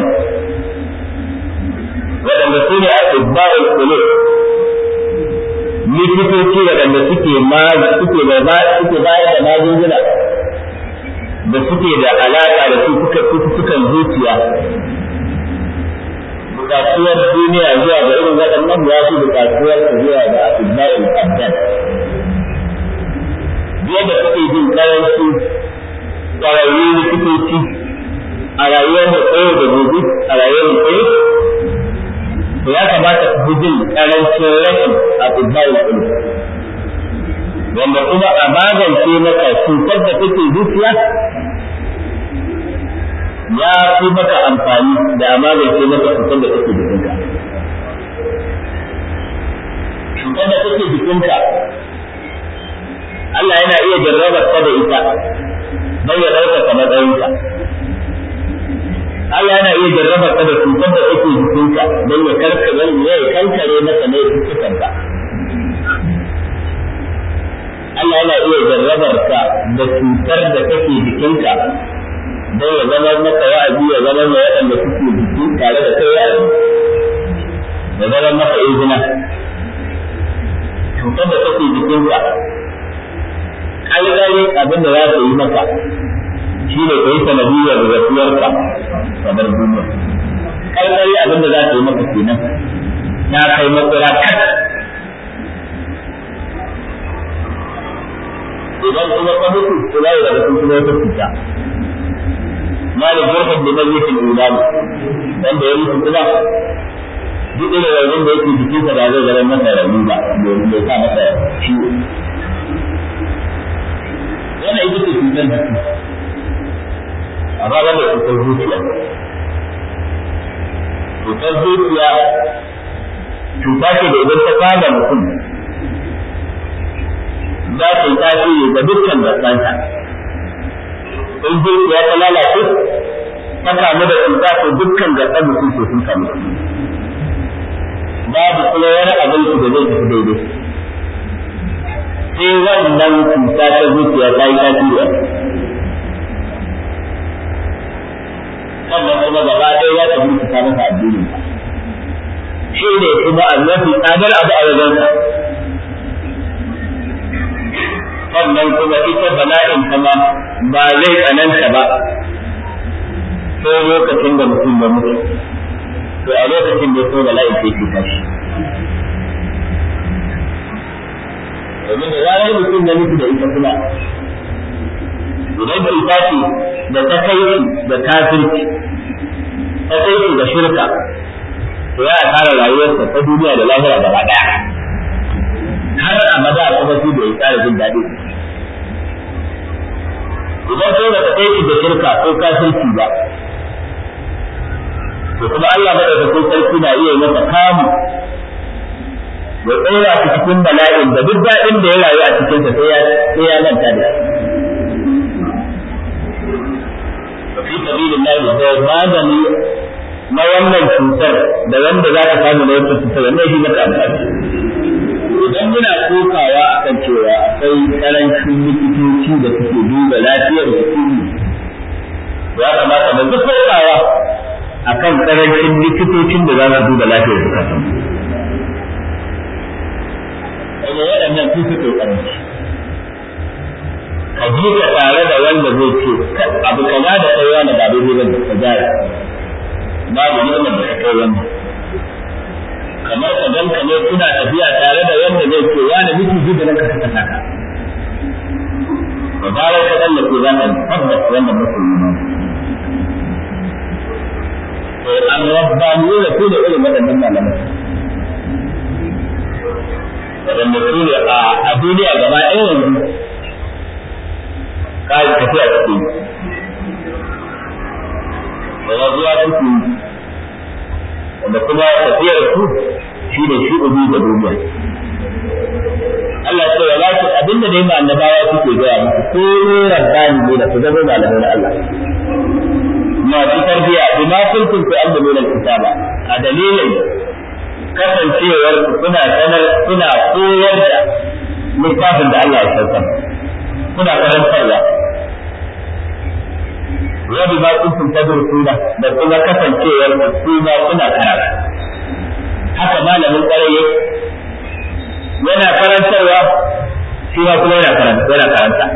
waɗanda su ne a ibba'ul qulub likitoci waɗanda suke ma suke da ma suke bayar da magunguna da suke da alaƙa da su suka sukan zuciya bukatuwar duniya zuwa ga irin waɗannan ya fi bukatuwar zuwa ga ibba'ul abdan yadda kuke jin karanci ƙwararru likitoci a rayuwar da tsaye da gobe a rayuwar da tsaye to ya kamata ku jin karancin rashin a tsibba'ul ilmi wanda kuma a magance maka cutar da take zuciya ya fi maka amfani da a magance maka cutar da take jikinka cutar da take jikinka Allah yana iya jarrabar ka da ita don ya ɗaukaka matsayinka Allah yana iya jarrabar ka da cutar da take jikinka don ya karka ya kankare maka ne cututtukan ka Allah yana iya jarrabar ka da cutar da take jikinka don ya zama maka wa'azi ya zama mai waɗanda suke jiki tare da kai wa'azi ya zama maka izina cutar da take jikinka alƙali abin da za ta yi maka shi ne ka yi sanadiyar rasuwarka kamar duniya alƙali abin da za ta yi maka kenan ya kai matsala kan idan kuma ka mutu to za daga sun kuma wata cuta mali jirgin da nan yake ulama wanda ya mutu kuma duk irin raunin da yake jikinsa ba zai zama masa rauni ba domin bai sa masa ciwo wannan ita ce cutar jiki amma wanda cutar zuciya cutar zuciya cuta ce da idan ta kama mutum za ta yi tasiri ga dukkan gasansa in zuciya ta lalace ta kamu da cuta to dukkan gasan mutum ko sun kamu babu kuma wani abin su da zai tafi daidai sai wannan cuta ta zuciya ta yi tasiri sannan kuma gaba ɗaya ya ta burkuta masa addinin shi ne kuma a mafi tsadar abu a wajensa sannan kuma ita bala'in kama ba zai tsananta ba sai lokacin da mutum ya mutu to a lokacin da so bala'in sai ke tashi domin da zarar mutum ya mutu da ita kuma idan cuta ce da ta kai da kafirci ta kai da shirka to ya tara rayuwarsa ta duniya da lahira gaba daya har abada kuma shi da ya tsara jin daɗi idan sai da kai da shirka ko kafirci ba to kuma Allah madaukakin sarki na iya masa kamu ya tsora shi cikin bala'in da duk daɗin da ya rayu a cikinsa sai ya sai ya manta da shi fi sabilillah da magani na wannan cutar da wanda za ka samu na wata cutar wannan shi maka amfani idan muna kokawa akan cewa akwai karancin likitoci da suke duba lafiyar jiki ya kamata mu duk kokawa akan karancin likitocin da za su duba lafiyar zukatan kuma waɗannan su suke karanci ka ji ka tare da wanda zai ce abu kaza da kai wani ba daidai ba ka gyara babu ni'imar da ka kai wannan kamar ka ganka ne kuna tafiya tare da wanda zai ce wani miki ji da ranka ka saka ka ba bare ka dan ke zan tabbas wannan musulmi ne to an rabbani da su da irin waɗannan malamai waɗanda su ne a duniya gaba ɗaya yanzu kai tafiya ciki da zuwa ciki wanda kuma tafiyar su shi ne shi ubi da duniya Allah ce wala ce abinda dai annabawa suke gaya muku ko ne rabbani ne da ku zama malamai na Allah ma fi tarbiya bima kuntum tu'allimuna al-kitaba a dalilin kasancewar kuna sanar kuna koyar da littafin da Allah ya saukar kuna karantarwa wa bima kuntum tadrusuna da kuma kasancewar ku ma kuna karatu haka malamin kwarai yana karantarwa shi ma kuma yana karanta yana karanta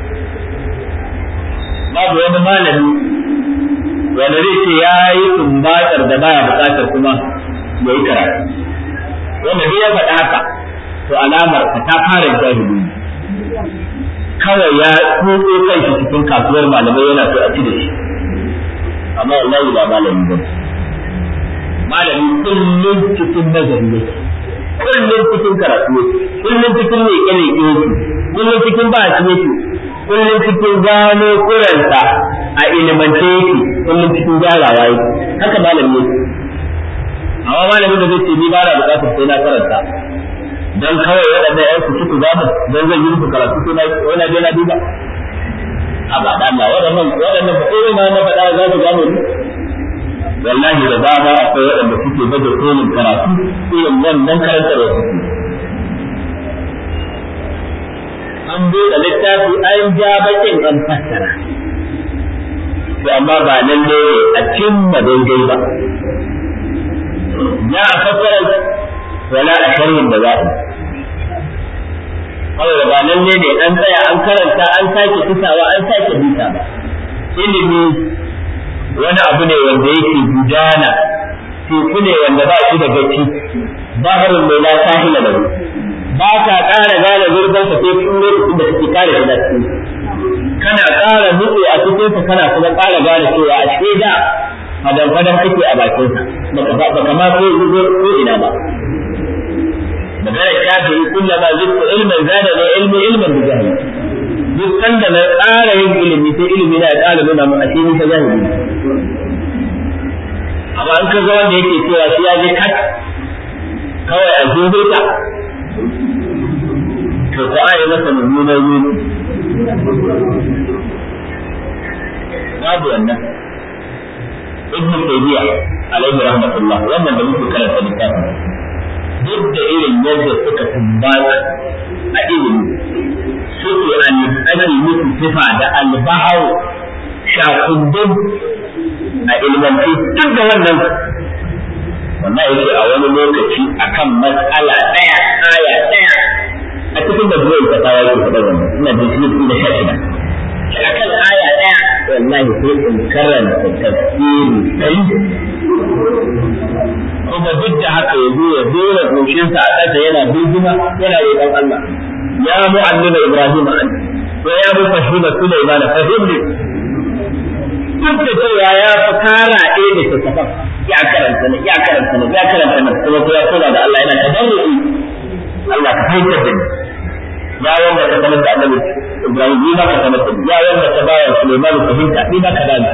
babu wani malami wanda zai ce ya yi sumbatar da baya bukatar kuma ya yi karatu wanda dai ya faɗa haka to alamar ka ta fara jahili kawai ya tsotso kai shi cikin kasuwar malamai yana so a ci da shi amma wallahi ba malami ba malami kullum cikin nazari ne kullum cikin karatu yake kullum cikin leƙe leƙe yake kullum cikin ba shi yake kullum cikin gano kuranta a ilimance yake kullum cikin gyarawa yake haka malami yake amma malamin da zai ce ni ba na bukatar sai na karanta dan kawai waɗannan ƴan kuci ku zamu dan zan yi muku karatu sai na wani je na duba a ba da Allah waɗannan waɗannan ba sai ma na faɗa za ku gano ni wallahi da dama akwai waɗanda suke baje kolin karatu irin wannan karantar da suke an buɗe littafi an ja bakin an fassara to amma ba nan ne a cimma daidai ba za a fassara wala a sharhin da za a kawai ba nan ne an tsaya an karanta an sake tusawa an sake bita ba ilimi wani abu ne wanda yake gudana teku ne wanda ba shi da gaci baharun mai la sahila lahu ba ka ƙara gane zurfin sa sai kun lokacin da kake kare shi da cikin kana ƙara nutse a cikin sa kana kuma ƙara gane cewa a cikin da fadan fadan kake a bakin sa baka baka ma ko zuwa ko ina ba magana shafi'i kullama zikku ilman zada ne ilmi ilman bi jahili duk sanda na ƙara yin ilimi sai ilimi na ya ƙara nuna mu a cikin ta zahiri amma an ka ga wanda yake cewa shi ya je kat kawai a zuwa ta to ko a yi masa mummunan yuni babu wannan ibn tayyiya alaihi rahmatullah wannan da muke karanta littafin duk da irin yadda suka tumbata a ilimi suke an ake musu sifa da albahau shakundun a ilmanci duk da wannan wannan yake a wani lokaci akan matsala ɗaya aya ɗaya a cikin da zuwa ta tawa yake faɗa wannan ina da shi da sha shida akan aya ɗaya wallahi sai in karanta tafsiri kai kuma duk da haka ya zo ya dora goshinsa a ƙasa yana birgima yana roƙon Allah ya mu'allima Ibrahim an wa ya mufahima Sulaiman fahimni duk da cewa ya fi kara ɗaya da tattafan ya karanta ne ya karanta ne ya karanta ne kuma ya kula da Allah yana tadarruki Allah ka fahimtar da ni ya wanda ka sanar da Annabi Ibrahim ni ma ka sanar da ni ya wanda ka bawa Sulaiman fahimta ni ma ka bani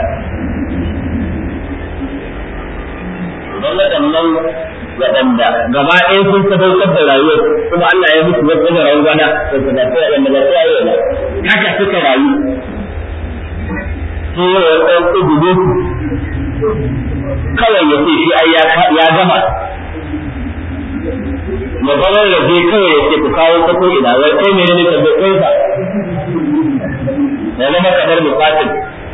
don waɗannan waɗanda gaba ɗaya sun sadaukar da rayuwar kuma Allah ya musu wata da rayuwa na wanda ba sai waɗanda ba sai yayi ba haka suka rayu sai ya ɗan kududu kawai ya ce shi ai ya gama ya zama ya je kawai ya ce ku kawo ta ko ina wai kai ne ne tabbatar sa ya zama kamar bukatin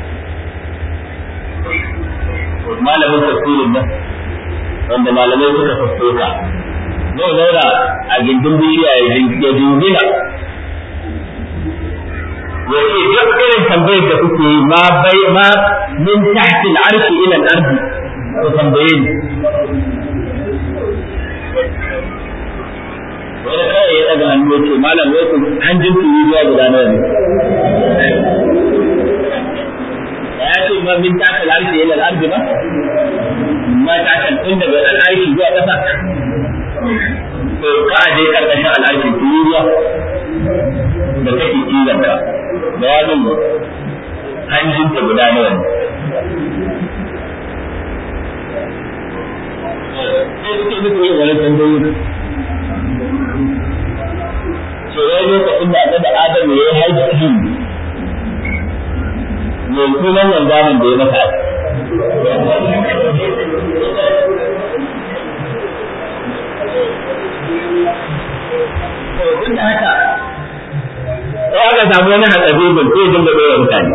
malamin tafsirin nan wanda malamai suka sassoka zai zauna a gindin bishiya ya jingina ya ce duk irin tambayar da kuke yi ma bai ma min tahti al-arshi ila al-ardi ko tambaye ni wani kawai ya daga hannu ya ce malam wai ku hanjin turi zuwa guda nawa ne ya ce ma min tahti al-arshi ila al-ardi ba mata kan tun daga al'arshi zuwa ƙasa to ka aje karkashin al'arshi tururuwa da take cizon ka da wani hanjin ta guda nawa ne sai suke muku yin wani tambayoyi ce wai lokacin da annabi Adam ya yi hajji ne sunan wanzamin da ya masa duk da haka sai aka samu wani hatsabibin sai dinga ɗora mutane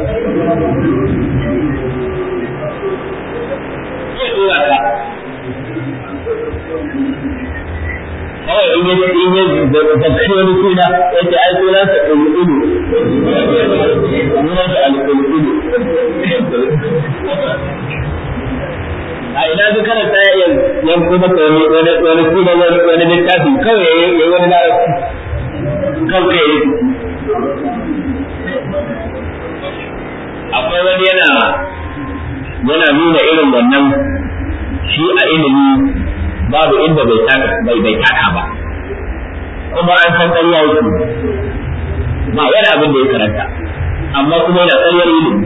sai ɗora ka kawai in yi in yi zakari wani suna ya ce ai sunan sa ƙulƙulu sunan sa al-ƙulƙulu a ina su kana ta iya yanko maka wani wani wani suna wani wani littafi kawai ya yi wani larabci kan kai ya akwai wani yana yana nuna irin wannan shi a ilimi babu inda bai taka bai bai taka ba kuma an san ƙarya yake ba wani abin da ya karanta amma kuma yana ƙaryar ilimi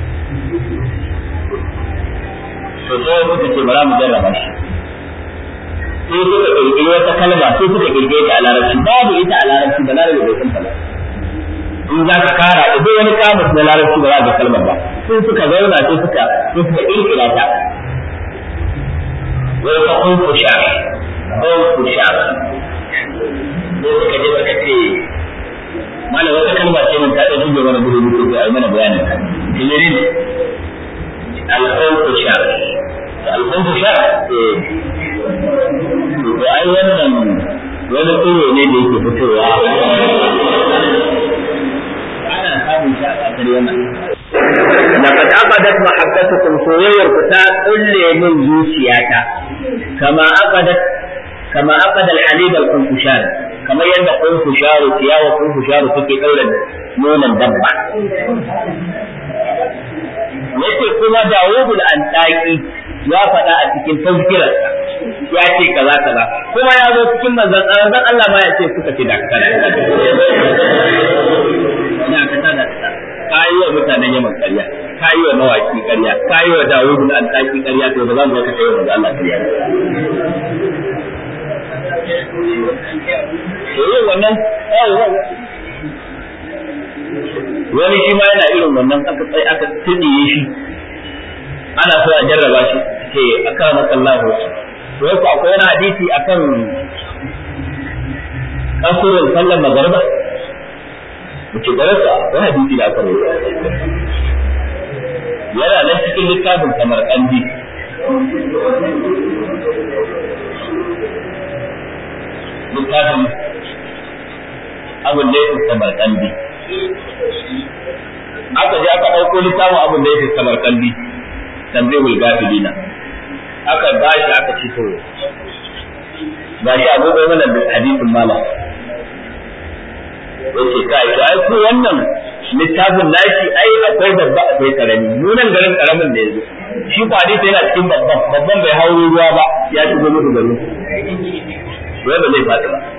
to sai suka ce bara mu jarraba shi sai suka kirkiri wata kalma sai suka kirkire ta a larabci babu ita a larabci da larabci bai san ta ba in za ka kara idan wani kamus na larabci ba za ka kalmar ba sai suka zauna sai suka sai suka kirkira ta wai ka kunku sha kunku sha sai suka je suka ce malam wata kalma ce mun ta da shige mana gudu muke a yi mana bayanin ta kilirin al-khawfu shar al-khawfu shar eh to ai wannan wani tsoro ne da yake fitowa ana samun shi a kasar wannan لقد عقدت محبتكم سوير كتا كل من زوسياتا كما عقدت كما عقد الحليب القنفشار كما يند قنفشار سيا وقنفشار تكي قولا نون الدبع yace kuma Dawud al-Antaki ya faɗa a cikin tazkirarsa ya ce kaza kaza kuma ya zo cikin manzon manzon Allah ma ya ce suka ce da kana da kana da ka yi wa mutanen yaman ƙarya ka yi wa mawaki ƙarya ka yi wa dawudu na alƙaki ƙarya to ba za mu ga ka kai wa Allah ƙarya to yin wannan wani shi ma yana irin wannan aka tsaye aka tsidiye shi ana so a jarraba shi ce aka maka Allah to yau akwai wani hadisi akan kasurin sallar magariba muke darasa wani hadisi da aka rubuta yana nan cikin littafin kamar kandi littafin abin da ya fi kamar kandi aka je aka ɗauko littafin abin da ya fi kamar kandi tanzihul gafilina aka ba shi aka ci to ba shi abubuwa mana da hadisin malam yace kai to ai ko wannan littafin nashi ai akwai babba akwai karami nunan garin karamin da yazo shi ko hadisi yana cikin babban babban bai hauro ruwa ba ya shigo musu garin wai ba zai fadi ba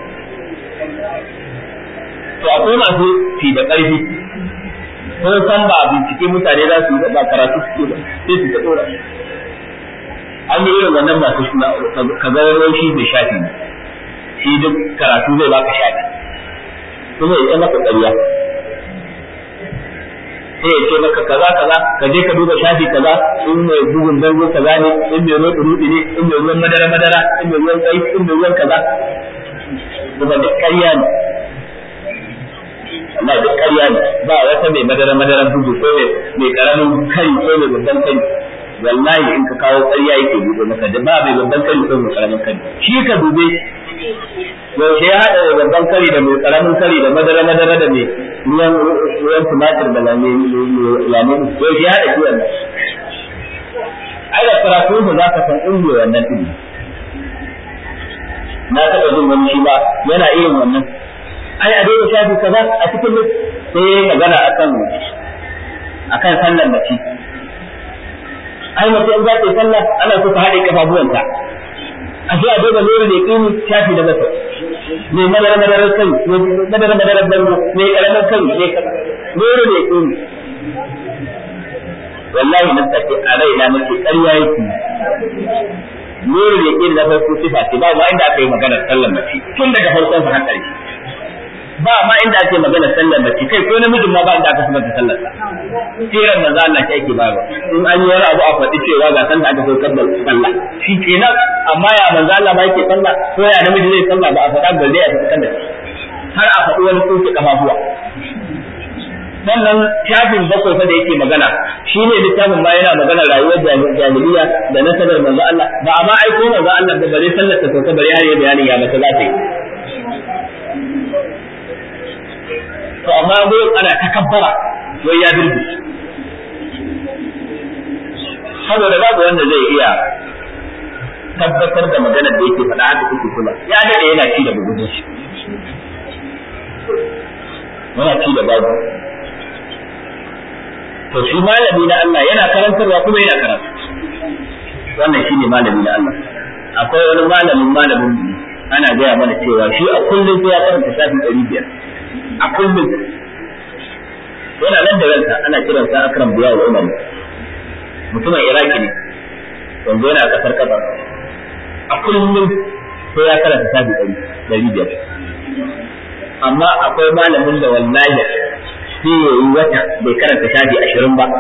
to akwai masu fi da karfi ko san ba bincike mutane za su yi ba karatu suke ba sai su ta dora an yi irin wannan masu ka ga wani shi bai shafi shi duk karatu zai baka shafi kuma ya maka ƙarya sai ya ce maka kaza kaza ka je ka duba shafi kaza in mai bugun dango kaza ne in mai ruwan rudi ne in mai ruwan madara madara in mai ruwan kai in mai ruwan kaza kuma duk ƙarya ne Allah duk ƙarya ne ba wata mai madara madara bugu ko mai karamin kai ko mai babban kai wallahi in ka kawo ƙarya yake buɗe maka da ba mai babban kari ko mai karamin kari shi ka dube yaushe ya haɗa da babban kari da mai karamin kari da madara madara da mai ruwan ruwan tumatir da lame lame yaushe ya haɗa shi wannan ai da karatu mu za ka san inda wannan din na taɓa jin wani shi ba yana irin wannan ai a daina shafi kaza a cikin sai magana akan akan sallar mace ai mace in za ta yi sallah ana so ta haɗe kafafuwanta a sai a duba nuru da kini shafi da masa ne madara madarar kai ne madara madarar bango ne karamin kai ne kaza nuru da kini wallahi nan take a raina nake ƙarya yake nuru da kini da farko sifa ce ba ma inda aka yi maganar sallar mace tun daga farkon sa har ƙarshe ba ma inda ake magana sallar mace kai ko namijin ma ba inda aka sanar da sallar sa sirar manzo Allah shi ake bayarwa in an yi wani abu a faɗi cewa ga san da aka saukar da sallah shi kenan amma ya manzo Allah ba yake sallah ko ya namiji zai sallah ba a faɗa ba zai a faɗa da har a faɗi wani tsoke kafafuwa sannan shafin bakwai fa da yake magana shi ne littafin ma yana magana rayuwar jahiliya da nasabar manzo Allah ba a ma aiko manzo Allah da bare sallar ta sauka bare har ya bayanin ya mata za ta yi to amma dai ana takabbara wai ya dirbi saboda babu wanda zai iya tabbatar da maganar da yake faɗa haka kuke kula ya dade yana ci da bugu shi yana ci da babu to shi malami na Allah yana karantarwa kuma yana karatu wannan shine malami na Allah akwai wani malamin malamin ana gaya mana cewa shi a kullum sai ya karanta shafi ɗari biyar a kullum yana nan da ransa ana kiransa akram biya wa umar mutumin iraki ne yanzu yana kasar kasar a kullum sai ya karanta shafi ɗari ɗari biyar amma akwai malamin da wallahi sai ya yi wata bai karanta shafi ashirin ba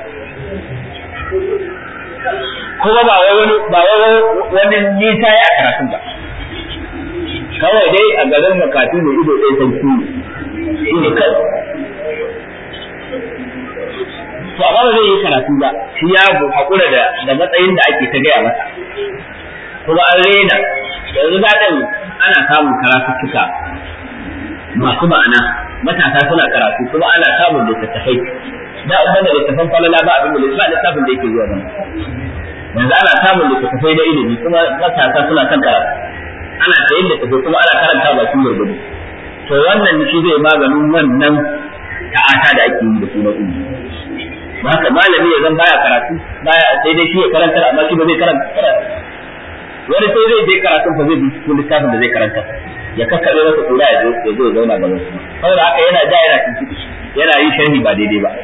kuma ba wai wani ba wai wani nisa ya karatun ba kawai dai a garin makatu da ido ɗaya sarki shi ne kai to amma ba zai yi karatu ba shi ya hakura da da matsayin da ake ta gaya masa kuma an rena yanzu daɗin ana samun karatuttuka masu ma'ana matasa suna karatu kuma ana samun littattafai da umar da littattafan falala ba abin da ba littafin da yake zuwa nan yanzu ana samun littattafai na ilimi kuma matasa suna kan karatu ana sayin littattafai kuma ana karanta ba sun gurgudu to wannan shi zai maganin wannan ta'ata da ake yi da sunan ilimi haka malami ya zan baya karatu baya sai dai shi ya karantar amma shi ba zai karanta wani sai zai je karatun fa zai bi cikin littafin da zai karanta ya kakkabe masa kura ya zo ya zo ya zauna gaban su saboda haka yana da yana tuntuɓe yana yin sharhi ba daidai ba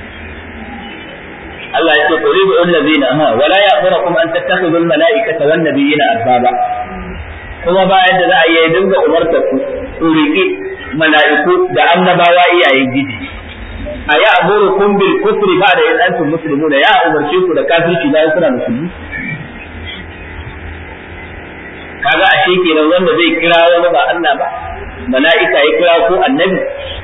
Allah ya ce qul bi allazina ha wala ya'murukum an tattakhidhu al mala'ikata wan nabiyina arbaba kuma bayan da za a yi dinga umarta ku ku riƙi mala'iku da annabawa iyayen gidi a ya amurukum bil kufri ba da in antum muslimuna ya umarce ku da kafirci bayan kuna musulmi kaga ashe kenan wanda zai kira wani ba Allah ba mala'ika ya kira ko annabi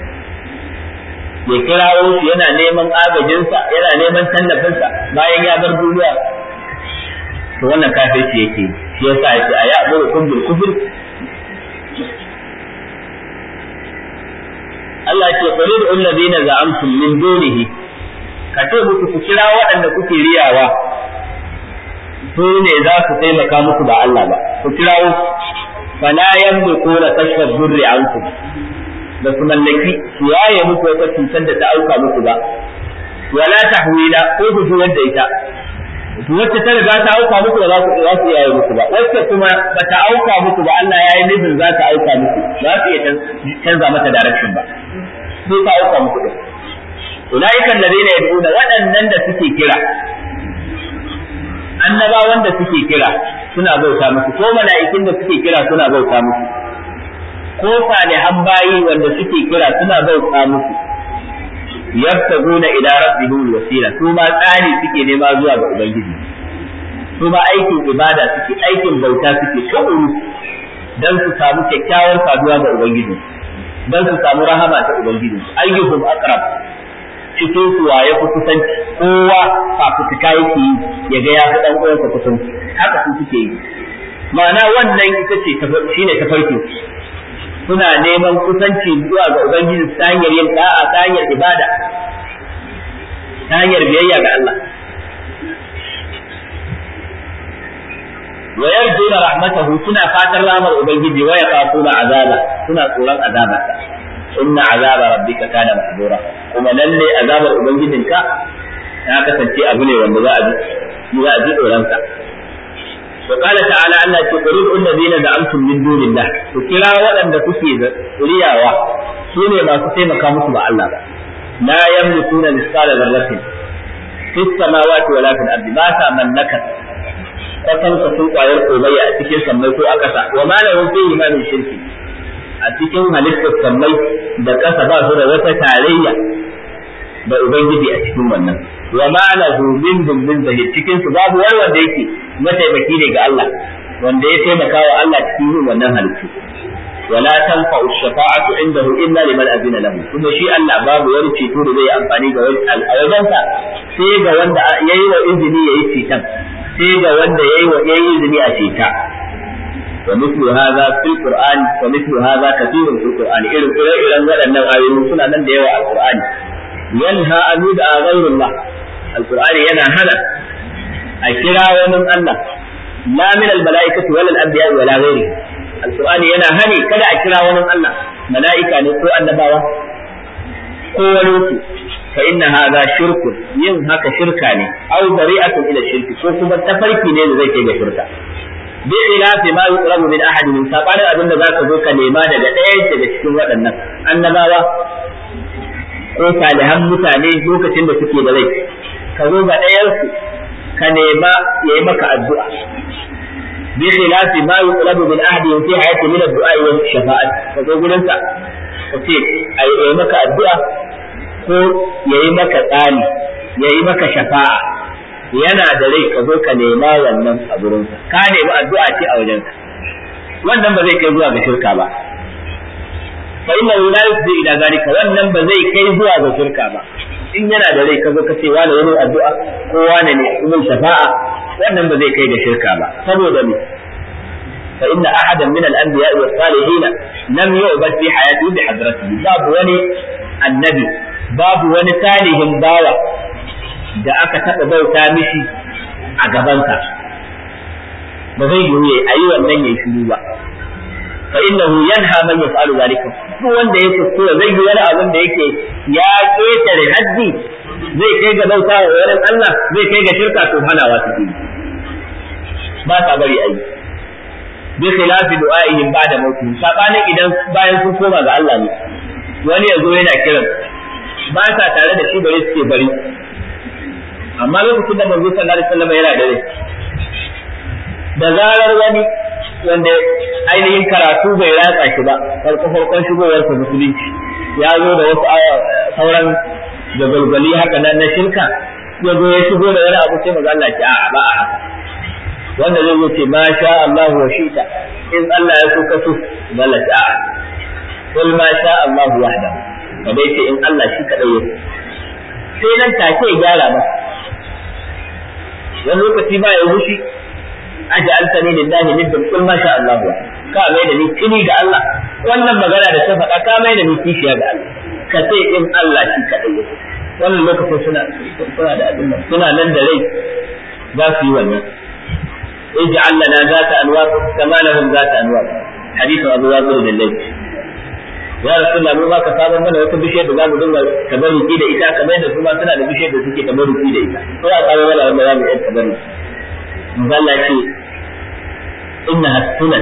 ya kira shi yana neman agajinsa yana neman tallafinsa bayan ya bar duniya to wannan kafirci yake shi yasa yake a ya'murukum bil kufr Allah ce qul lil ladina za'amtum min dunihi ka ce muku ku kira waɗanda kuke riyawa su ne za su taimaka muku ba Allah ba ku kirawo fala yamlikuna kashfa durri ankum da su mallaki su yaye muku wata cutar da ta auka muku ba wala tahwila ko ku juyar da ita wacce ta riga ta auka muku ba za ku za su yaye muku ba wacce kuma ba ta auka muku ba Allah ya yi nufin za ta auka muku za su iya canza mata direction ba sai ta auka muku din ulaika alladhina yad'una waɗannan da suke kira annabawan da suke kira suna bauta musu ko mala'ikin da suke kira suna bauta musu ko salihan bayi wanda suke kira suna bauta musu yabtaguna ila rabbihim wasila su ma tsani suke nema zuwa ga ubangiji su ma aikin ibada suke aikin bauta suke tukuru dan su samu kyakkyawar saduwa ga ubangiji dan su samu rahama ta ubangiji ayyuhum aqrab cikin su waye ku kusanci kowa fafutuka yake yi ya ga ya fi dan uwansa kusanci haka su suke yi ma'ana wannan ita ce shine tafarkin suna neman kusanci zuwa ga Ubangiji ta hanyar yin da'a ta hanyar ibada ta hanyar biyayya ga Allah wa yarjuna rahmatahu suna fatan ramar ubangiji wa yaqafuna azaba suna tsoron azaba inna azaba rabbika kana mahdura kuma lalle azabar ubangijinka ta kasance abu ne wanda za a ji za a ji tsoron sa وقال تعالى أن تقرب الذين زعمتم من دون الله وكلا ولن تكي رياوا سوني ما تسيما كاموس مع الله لا يملكون مثقال ذرة في السماوات ولا في الأرض ما تملكت kwatan ka sun kwayar komayya a cikin sammai ko a ƙasa wa ma lahu fihi ma min shirki a cikin halittar sammai da ƙasa ba su da wata tarayya da ubangiji a cikin wannan wa ma lahu min dumbin zahir cikin su babu wani wanda yake mataimaki ne ga Allah wanda ya taimaka wa Allah cikin yin wannan halittu wala tanfa'u shafa'atu indahu illa liman azina lahu kuma shi Allah babu wani ceto da zai amfani ga wani al'awadansa sai ga wanda yayi wa izini yayi ceton sai ga wanda yayi wa yayi izini a ceta wa mithlu hadha fil qur'an wa mithlu hadha kathirun fil qur'an irin irin waɗannan ayoyi suna nan da yawa a qur'ani yanha an yud'a ghayrullah alqur'ani yana hana a kira wani Allah la min almalaikati wal anbiya wala ghairi alqur'ani yana hani kada a kira wani Allah mala'ika ne ko annabawa ko wani su fa inna hadha shirkun yin haka shirka ne aw bari'atun ila shirki ko kuma tafarki ne da zai kai ga shirka bi khilafi ma yuqrabu min ahadin min sabanin abinda zaka zo ka nema daga ɗaya daga cikin waɗannan annabawa ko salihan mutane lokacin da suke da rai ka zo ga ɗayansu ka nema ya yi maka addu'a bi khilafi ma yuqlabu min ahdi fi hayati min ad-du'a wa shafa'at ka zo gurin sa ka ce ai yi maka addu'a ko yayi maka tsani yayi maka shafa'a yana da rai ka zo ka nema wannan a gurin sa ka nemi addu'a ce a wajen sa wannan ba zai kai zuwa ga shirka ba fa inna la yufdi ila zalika wannan ba zai kai zuwa ga shirka ba in yana da rai ka zo ka ce wani wani addu'a ko wani ne ibn shafa'a wannan ba zai kai ga shirka ba saboda me fa inna ahadan min al-anbiya wa salihin lam yu'bad fi hayatihi bi hadratihi babu wani annabi babu wani salihin bawa da aka taɓa bauta mishi a gabansa ba zai yiwu ya ayi wannan ya shiru ba fa innahu yanha man yaf'alu zalika duk wanda ya kuskura zai yi wani abin da yake ya ketare haddi zai kai ga bauta wa wurin Allah zai kai ga shirka to hanawa suke yi ba ta bari ayi bi khilafi du'a'ihim ba'da mauti sabanin idan bayan sun koma ga Allah ne wani ya zo yana kiran ba sa tare da shi bari suke bari amma lokacin da manzo sallallahu alaihi wasallam yana da rai da zarar wani wanda ainihin karatu bai ratsa shi ba farko farkon shigowar sa musulunci ya zo da wasu sauran jagalgali haka nan na shirka ya zo ya shigo da wani abu sai maza Allah ce a'a ba a haka wanda zai zo ce ma sha Allah wa shita in Allah ya so ka so Allah ce a'a kul ma sha Allah wahdahu ka bai ce in Allah shi kadai ya sai nan take ya gyara masa wani lokaci ba ya wushi aj'altani lillahi niddan kul ma sha Allah ka mai da ni kini ga Allah wannan magana da ta faɗa ka mai da ni kishiya ga Allah ka ce in Allah shi kadai yake wannan lokacin suna suna da abin nan suna nan da rai za su yi wannan ij'al lana zata anwar kama lahum zata anwar hadithu Abu Waqid al-Layth ya rasulullah mu ba ka sabar mana wata bishiyar da zamu dinga tabarruki da ita kamar yadda su ma suna da bishiyar da suke tabarruki da ita ko ya sabar mana wanda zamu yi tabarruki Allah ce innaha sunan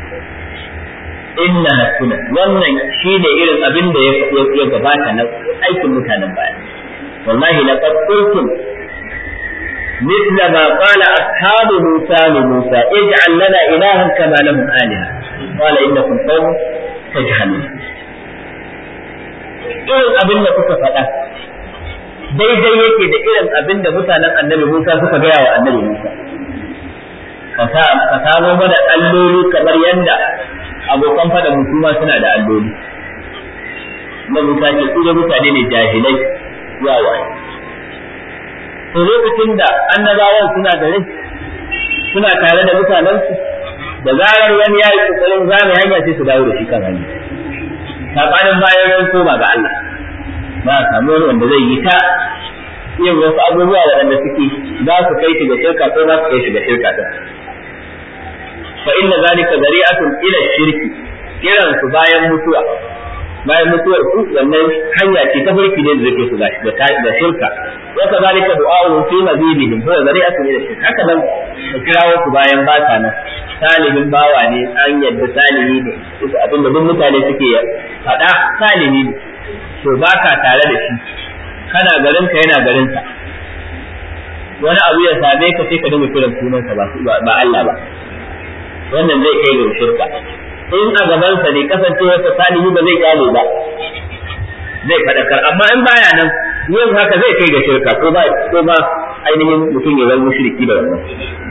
innaha sunan wannan shine irin abin da ya gabata na aikin mutanen baya wallahi laqad qultum مثل ما قال أصحاب موسى لموسى اجعل لنا إلها كما لهم آلهة قال إنكم قوم تجهلون irin abin da kuka faɗa daidai yake da irin abin da mutanen annabi Musa suka gaya wa annabi Musa ka samo mana alloli kamar yadda abokan fada mutum suna da alloli na Musa ce su da mutane ne jahilai wawaye to lokacin da annabawan suna da rai suna tare da mutanensu da zarar wani ya yi kokarin zame hanya sai su dawo da shi kan hanya sabanin bayan ran koma ga Allah ba a samu wani wanda zai yi ta yin wasu abubuwa waɗanda suke za su kai shi ga shirka ko za su kai shi ga shirka din fa inna zalika zari'atun ila shirki kiran su bayan mutuwa bayan mutuwar su wannan hanya ce ta farki ne da zake su ga shirka wa kadhalika du'a'u fi mazidihim huwa zari'atun ila shirki haka nan ka kirawo su bayan ba ta nan salihin bawa ne an yadda salihi ne abinda duk mutane suke faɗa salihi ne to ba ka tare da shi kana garinka yana garinsa wani abu ya same ka sai ka dinga kiran sunansa ba Allah ba wannan zai kai ga shirka in a gabansa ne kasancewarsa salihi ba zai kyale ba zai faɗakar amma in baya nan yin haka zai kai ga shirka ko ba ko ba ainihin mutum ya zama mushriki da wannan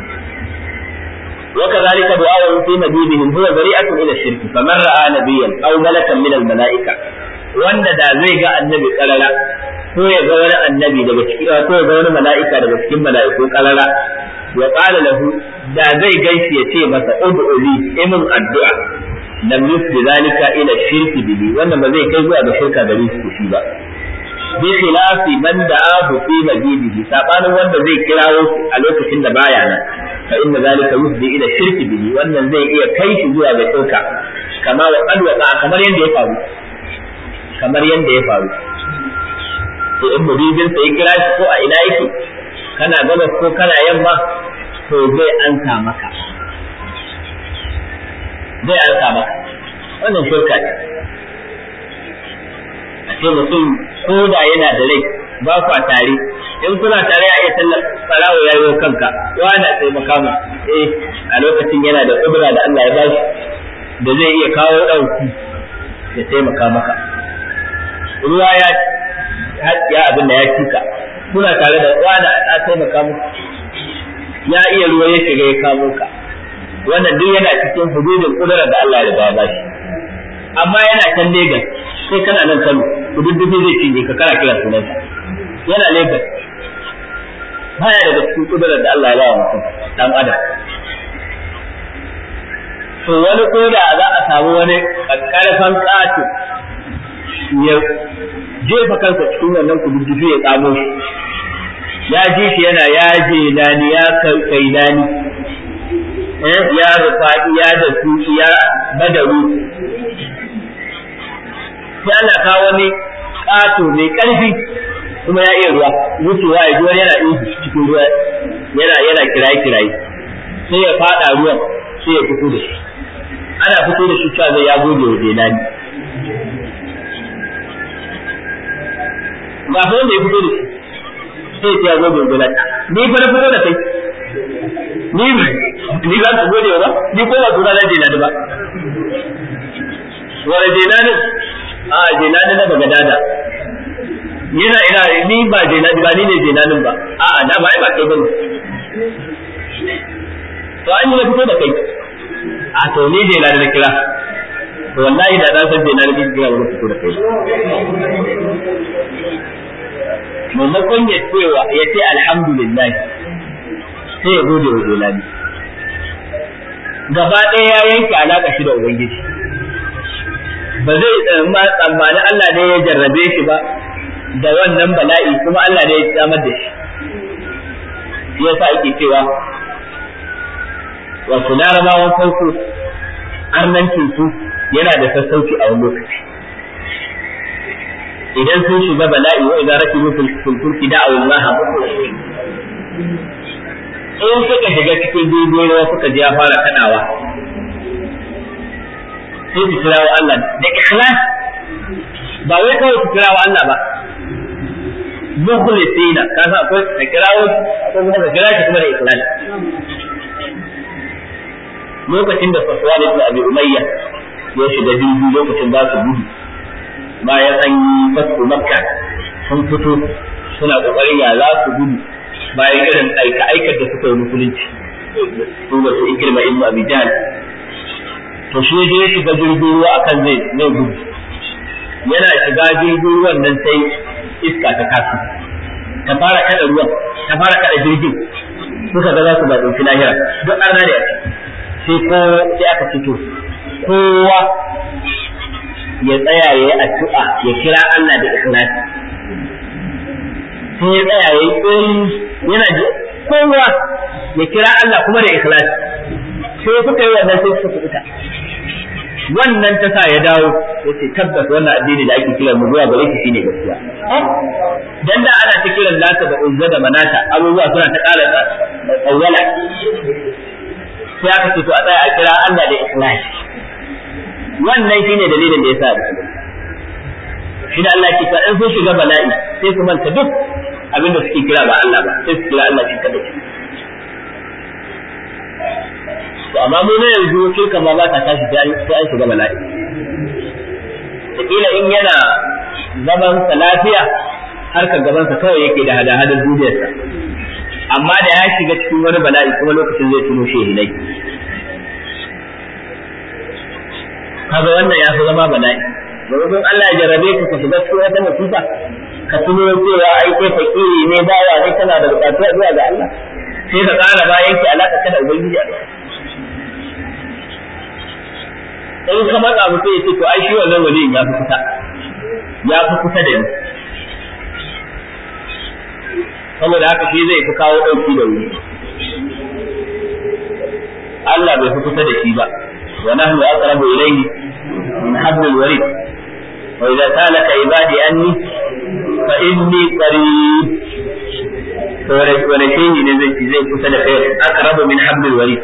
وكذلك دعاء في مجيبهم هو ذريعة إلى الشرك فمن رأى نبيا أو ملكا من الملائكة wanda da zai ga annabi karara ko ya ga wani annabi daga cikin ko ya ga wani mala'ika daga cikin mala'iku karara ya qala lahu da zai gaishe ya ce masa ud'u li imin addu'a lam yusbi zalika ila shirki bihi wannan ba zai kai zuwa ga shirka gare shi shi ba bi khilafi man da'ahu fi majidihi sabanin wanda zai kirawo a lokacin da baya nan fa inna zalika yusbi ila shirki bihi wannan zai iya kai shi zuwa ga shirka kama wa qad waqa kamar yadda ya faru kamar yadda ya faru to in muridin sa ya kira shi ko a ina yake kana gabas ko kana yamma to zai ansa maka zai ansa maka wannan shirka ce a ce mutum ko da yana da rai ba kwa tare in kuna tare a iya tallar farawo ya yi kanka wani a taimaka mu eh a lokacin yana da kudura da Allah ya bashi da zai iya kawo ɗauki ya taimaka maka ruwa ya ya abin da ya cika kuna tare da wani a taimaka muku ya iya ruwa ya shiga ya kamo ka wannan duk yana cikin hududin kudurar da Allah ya ba shi amma yana can Lagos sai kana nan Kano kududdufi zai cinye ka kana kira sunansa yana Lagos baya daga cikin kudurar da Allah ya ba wa mutum dan adam to wani ko da za a samu wani karfan ƙato ya jefa kansa cikin wannan kududdufi ya tsamo shi ya ji shi yana ya je nani ya kai nani ya rufa'i ya da tuki ya badaru sai Allah ka wani ƙato mai ƙarfi kuma ya iya ruwa wucewa ya ji wani yana ihu cikin ruwa yana yana kiraye kiraye sai ya fada ruwan sai ya fito da shi ana fito da shi cewa zai ya gode wa Jelani ga fa wanda ya fito da shi sai ya gode wa Jelani ni fa na fito da kai ni ni za ku gode ba ni ko ba tura na Jelani ba wani Jelani a Jelani na Bagadada yana ina ni ba Jelani ba ni ne Jelanin ba a'a na ba ai ba kai bane to an yi na fito da kai a to ni je na da kira to wallahi da na san je na da kira wani fito da kai maimakon ya cewa ya ce alhamdulillah sai ya gode wa jelani gaba ɗaya ya yanke alaƙa shi da ubangiji ba zai tsammani Allah ne ya jarrabe shi ba da wannan bala'i kuma Allah ne ya samar da shi shi yasa ake cewa wato larabawan farko arnancin su yana da sassauci a wani lokaci idan sun shiga bala'i wa idan rakibu fil fulki da'u Allah in suka shiga cikin jirgin ruwa suka ji ya fara kadawa sai su kirawo Allah da ikhlas ba wai kawai su kirawo Allah ba mukhlisina ka san akwai ka kirawo akwai kuma ka kira shi kuma da ikhlas lokacin da Safwan ibn Abi Umayya ya shiga jirgi lokacin ba su gudu bayan an yi fatu Makka sun fito suna kokarin ya za su gudu bayan irin aika aikar da suka yi musulunci su ba su ikirma ibn Abi Jahl to shi je ya shiga jirgin ruwa akan zai zai gudu yana shiga jirgin ruwan nan sai iska ta kasu ta fara kada ruwan ta fara kada jirgin suka ga za su ba ɗauki lahira duk an rane a sai ko sai aka fito kowa ya tsaya ya yi addu'a ya kira Allah da ikhlasi sai ya tsaya ya yi yana kowa ya kira Allah kuma da ikhlasi sai suka yi wannan sai suka kubuta wannan ta sa ya dawo ya ce tabbas wannan addini da ake kiran mu zuwa gare shi shine gaskiya dan da ana ta kiran lata da uzza da manata abubuwa suna ta ƙara tsawwala sai aka ce to a tsaya a kira Allah da ikhlasi wannan shine dalilin da yasa da shi da Allah ke in sun shiga bala'i sai su manta duk abinda suke kira ba Allah ba sai su kira Allah shi kadai to amma mu ne yanzu shirka ma ba ta tashi sai an shiga bala'i kila in yana zaman sa lafiya harkar gaban sa kawai yake da hada hadar duniyarsa amma da ya shiga cikin wani bala'i kuma lokacin zai tuno shehilai kaga wannan ya fi zama bala'i domin Allah ya jarabe ka ka shiga cikin wata musiba ka tuno cewa ai kai fakiri ne bawa ne kana da bukatu zuwa ga Allah sai ka ƙara bayan ki alaka ka da ubangiji a in ka matsa mutum ya ce to ai shi wannan waliyin ya fi kusa ya fi kusa da ni saboda haka shi zai fi kawo ɗauki da wuri Allah bai fi kusa da shi ba wa nahnu aqrabu ilayhi min hablil warid wa idza salaka ibadi anni fa inni qarib to wani shehi ne zai zai kusa da kai aqrabu min hablil warid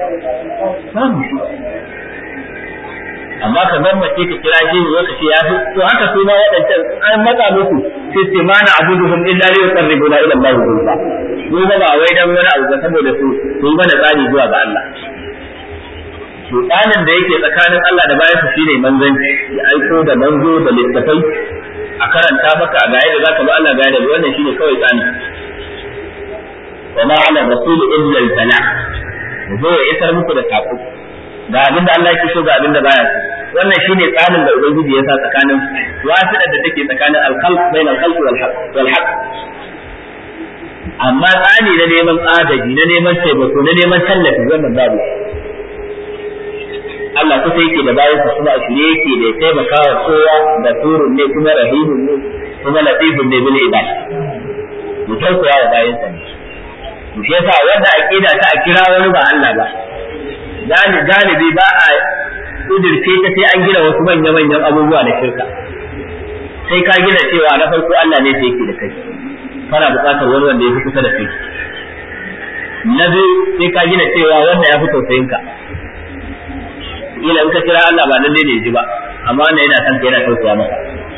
amma ka zammace ka kira shi lokaci ya fi to haka su ma waɗancan an matsa musu sai ce ma na abuduhum illa li yuqarribuna ila Allah zulfa mu ba wai dan wani abu ba saboda su su yi mana tsari zuwa ga Allah to tsanin da yake tsakanin Allah da bayansa shine manzanci ya aiko da manzo da littafai a karanta maka a gaya da zaka bi Allah gaya da wannan shine kawai tsani wa ma ala rasul illa al-bala zo ya isar muku da sako ga abin da Allah yake so ga abin da baya so wannan shine tsarin da ubangiji ya sa tsakanin wasiɗar da take tsakanin al-khalq bain al-khalq wal haqq wal haqq amma tsani na neman agaji na neman taimako na neman tallafi wannan babu Allah kusa yake da bayansa kuma a shirye yake da ya taimaka wa kowa da turun ne kuma rahimun ne kuma latifun ne bil ibad mu tausaya wa bayansa ne mu shi yasa wanda aqida ta a kira wani ba Allah ba galibi ba a kudirce ta sai an gina wasu manya manyan abubuwa na shirka sai ka gina cewa na farko Allah ne yake da kai kana buƙatar wani wanda ya fi kusa da kai na biyu sai ka gina cewa wanda ya fi tausayin ka ila in ka kira Allah ba lalle ne ji ba amma wannan yana san yana tausaya maka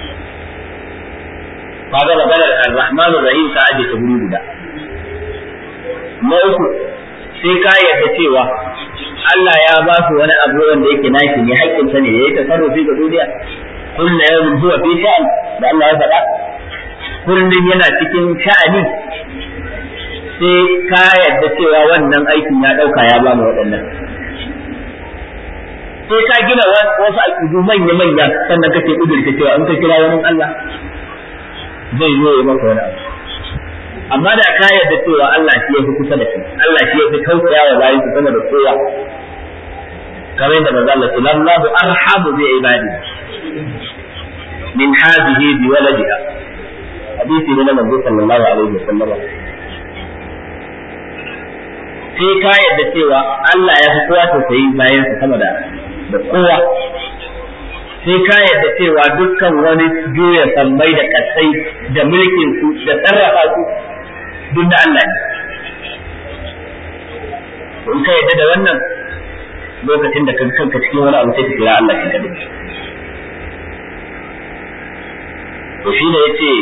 kaga maganar Ar-Rahman Ar-Rahim ka aje ta guri guda na uku sai ka yarda cewa Allah ya ba su wani abu wanda yake nashi ne haƙƙin sa ne yayi tasarrufi ga duniya kullu yawmin huwa fi sha'an da Allah ya faɗa kullum yana cikin sha'ani sai ka yarda cewa wannan aikin ya ɗauka ya ba mu waɗannan sai ka gina wasu aƙidu manya-manya sannan kake ƙudurta cewa in ka kira wani Allah zai zo ya maka wani abu amma da ka yarda cewa Allah shi ya fi kusa da kai Allah shi ya fi tausaya wa bayan sama da kowa kamar yadda manzo Allah sallallahu arhamu bi ibadi min hadhihi bi waladiha hadisi ne na manzo sallallahu alaihi wasallam sai ka yarda cewa Allah ya fi kowa tausayi bayan sa sama da da kowa sai ka yarda cewa dukkan wani juya sammai da kasai da mulkin su da sarrafa su duk da Allah ne in ka yarda da wannan lokacin da kanka cikin wani abu sai ka kira Allah shi kadai to shi ne yace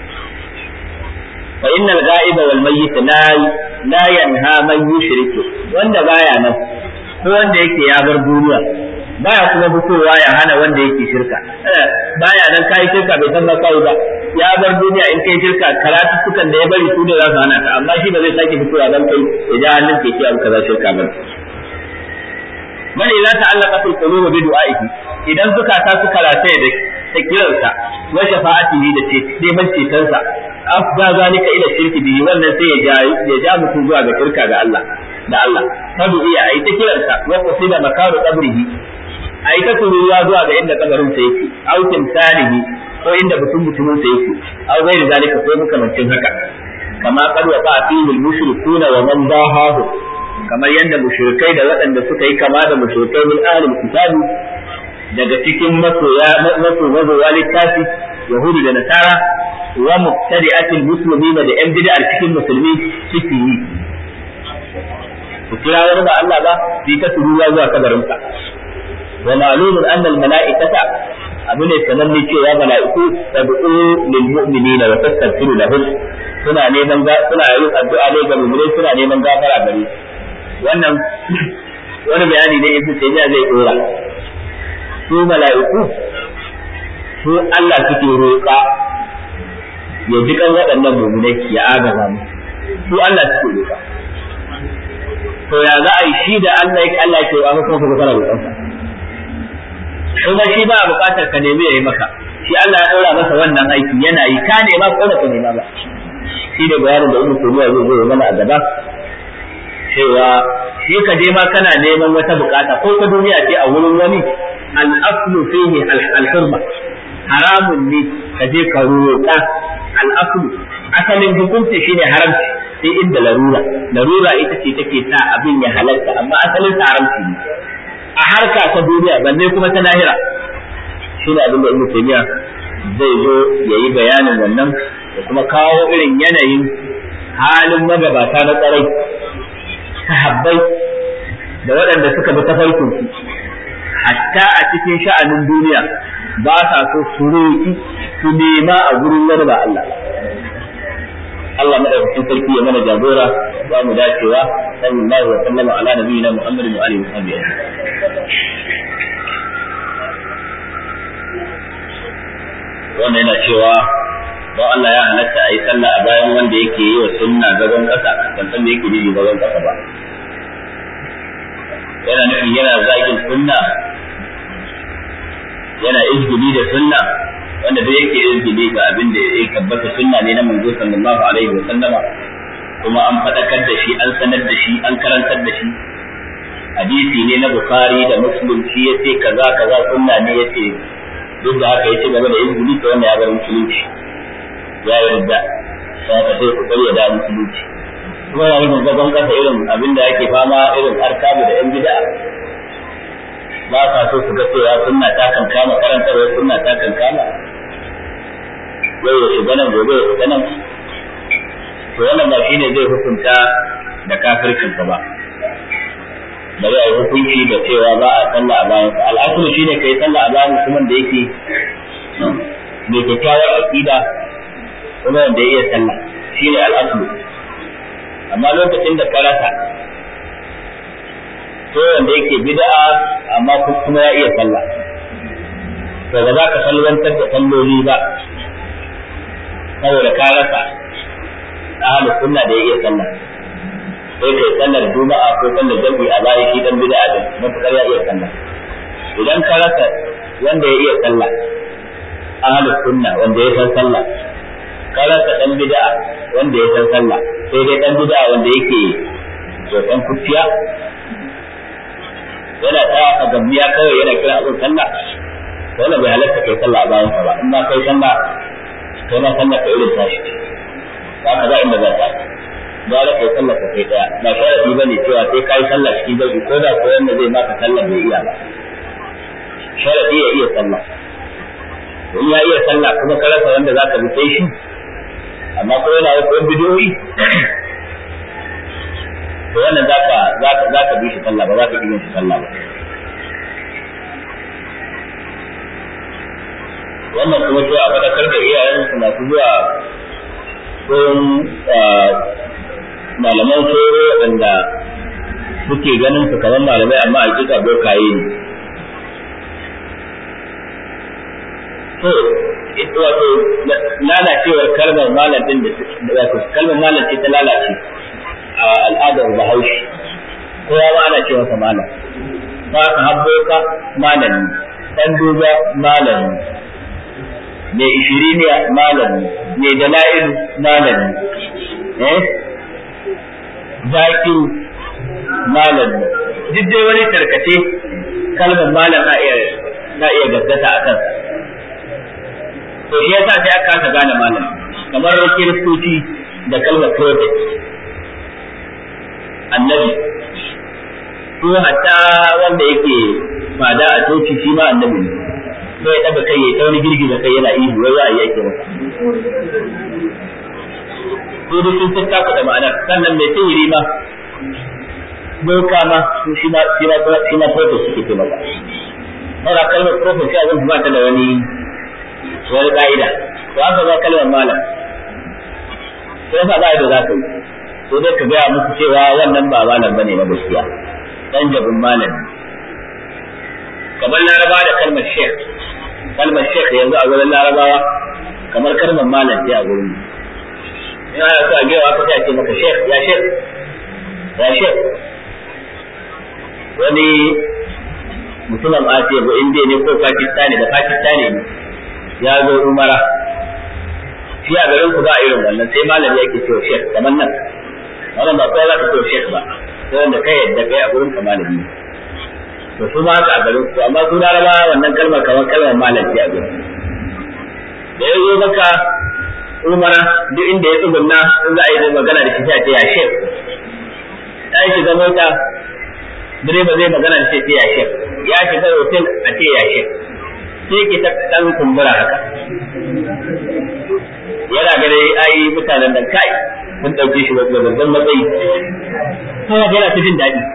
fa innal ghaiba wal mayyit la la yanha man yushriku wanda baya nan ko wanda yake ya bar duniya baya kuma fitowa ya hana wanda yake shirka baya nan kai shirka bai san ba kai ba ya bar duniya in kai shirka karatu sukan da ya bari su da za su hana ka amma shi ba zai sake fitowa dan kai ya ja hannun ke abu kaza shirka ba bal idza ta'allaqa fil qulubi bi du'a'ihi idan zukata suka rataye da ta kiransa wa shafa'atihi da ce neman cetonsa afda zalika ila shirki bihi wannan sai ya ja ya ja mutum zuwa ga shirka ga Allah da Allah fadu iya ai ta kiransa wa qasida makaru qabrihi ai ta turuwa zuwa ga inda kabarin sa yake au timsalihi ko inda mutum mutumin sa yake au gairi zalika ko makamancin haka kama qad wa fihi al-mushrikuna wa man dahahu kamar yadda mushrikai da waɗanda suka yi kama da mushrikai min ahlul kitabi daga cikin masoya maso mazowa littafi yahudu da nasara wa mubtadi'atil muslimina da yan bid'ar cikin musulmi suke yi su kira wani ba Allah ba su yi ta turuwa zuwa kabarinsa wa ma'lumun anna al mala'ikata abu ne sananne cewa mala'iku tad'u lil mu'minina wa tastaghfiru lahum suna neman suna yin addu'a ne ga mu'minai suna neman gafara gare su wannan wani bayani ne ibnu taymiya zai dora su mala'iku su Allah suke roƙa ya ji kan waɗannan mu'minai ya agaza mu su Allah suke roƙa to ya za a yi shi da Allah ya Allah ke wa kuma ka kana roƙon sa kuma shi ba buƙatar ka nemi yayi maka shi Allah ya daura masa wannan aiki yana yi ka nema ko ba ka nema ba shi da bayanin da Ibn Taymiyyah zai zo mana a gaba cewa shi ka je ma kana neman wata bukata ko ta duniya ce a wurin wani al-aslu fihi al-hurma haramun ne ka je ka roƙa al-aslu asalin hukunci shine haramci sai inda larura larura ita ce take sa abin ya halatta amma asalin sa haramci ne a harka ta duniya balle kuma ta lahira shine abin da Ibn Taymiyyah zai zo yayi bayanin wannan da kuma kawo irin yanayin halin magabata na tsarai sahabbai da waɗanda suka bi tafarkin su hatta a cikin sha'anin duniya ba sa so su roƙi su nema a gurin wani ba Allah Allah madaukakin sarki ya mana jagora ba mu dacewa sallallahu wa sallama ala nabiyina Muhammadin wa alihi wa sahbihi wannan yana cewa don Allah ya halatta a yi sallah a bayan wanda yake yi wa sunna gaban ƙasa ban san me yake nufi gaban ƙasa ba yana nufin yana zagin sunna yana izgili da sunna wanda duk yake izgili ga abin da ya tabbata sunna ne na manzo sallallahu alaihi wa sallama kuma an faɗakar da shi an sanar da shi an karantar da shi hadisi ne na bukhari da muslim shi yace kaza kaza sunna ne yace duk da haka yace game da izgili to wannan ya bar musulunci ya yarda sai ka sai ku karya da musulunci kuma yana yin zagon kasa irin abin da yake fama irin arkabu da yan bid'a ba sa so su ga cewa sunna ta kan kama karantarwa sunna ta kan kama yau ya shiga nan gobe ya shiga nan to wannan ba shine zai hukunta da kafircin ba ba zai hukunci da cewa ba a sallah a bayan al'asulu shine kai sallah a bayan mutumin da yake mai kyakkyawar aqida kuma wanda ya iya sallah shine al'asulu amma lokacin da ka rasa to wanda yake bid'a amma kuma ya iya sallah to ba za ka salwantar da salloli ba saboda ka rasa ahlus sunna da ya iya sallah sai kai sallar juma'a ko sallar jami'i a bayan shi dan bid'a din matukar ya iya sallah idan ka rasa wanda ya iya sallah ahlus sunna wanda ya san sallah ka rasa dan bid'a wanda ya san sallah sai dai dan bid'a wanda yake tsoton kuciya yana ta gambiya kawai yana kira abin sallah wannan bai halatta kai sallah a bayan ba in ma kai sallah kai ma sallah ka irin tashi ba ka za inda za ta gara kai sallah ka kai daya ba sharadi bane cewa sai kai sallah cikin jami'i ko da ko wanda zai maka sallah bai iya ba sharadi ya iya sallah in ya iya sallah kuma ka rasa wanda zaka bi sai shi amma ko yana wasu bidiyoyi to wannan zaka zaka zaka bi shi sallah ba zaka bi shi sallah ba wannan kuma cewa a faɗakar da iyayen su masu zuwa gurin malaman soro waɗanda suke ganin su kamar malamai amma a kika bokaye ne to wato lalacewar kalmar malam din da wato kalmar malam ce ta lalace a al'adar bahaushe kowa ma ana ce masa malam ba ka habbo ka malami dan duba malami mai ishiriniya malami mai dala'ilu malami eh zakiru malami duk dai wani tarkace kalmar malam na iya na iya gaggata a kansa to shi yasa sai aka kasa gane malam kamar kiristoci da kalmar prophet annabi ko hatta wanda yake fada a coci shi ma annabi ne sai ya daga kai ya ta wani girgiza kai yana ihu wai wa'ayi yake masa ko dai sun tatta ku da ma'anar sannan mai sihiri ma boka ma shi ma shi ma shi ma prophet suke ce masa Mara kalmar prophet sai abin ba ta da wani wani ka'ida to haka ba kalmar malam sai yasa ba da za ka yi sai dai ka gaya musu cewa wannan ba malam bane na gaskiya dan jabin malam kamar laraba da kalmar sheikh kalmar sheikh yanzu a wurin larabawa kamar kalmar malam ce a wurin in ana so a gaya ka sai a ce maka sheikh ya sheikh ya sheikh wani mutumin asiya ko indiya ne ko pakistani da pakistani ne ya zo umara shi a garin ku ba irin wannan sai malami yake cewa shek kamar nan wannan ba kowa za ka cewa shek ba sai wanda kai yadda kai a gurin ka malami to su ma haka a garin ku amma su laraba wannan kalmar kamar kalmar malam ce a gurin da ya zo maka umara duk inda ya tsugunna in za a yi magana da shi sai a ce ya shek ya shiga mota direba zai magana da shi sai ya shek ya shiga hotel a ce ya shek sai ke ta dan kumbura haka yana ga dai ai mutanen da kai sun dauke shi wanda babban matsayi kawai yana ta jin daɗi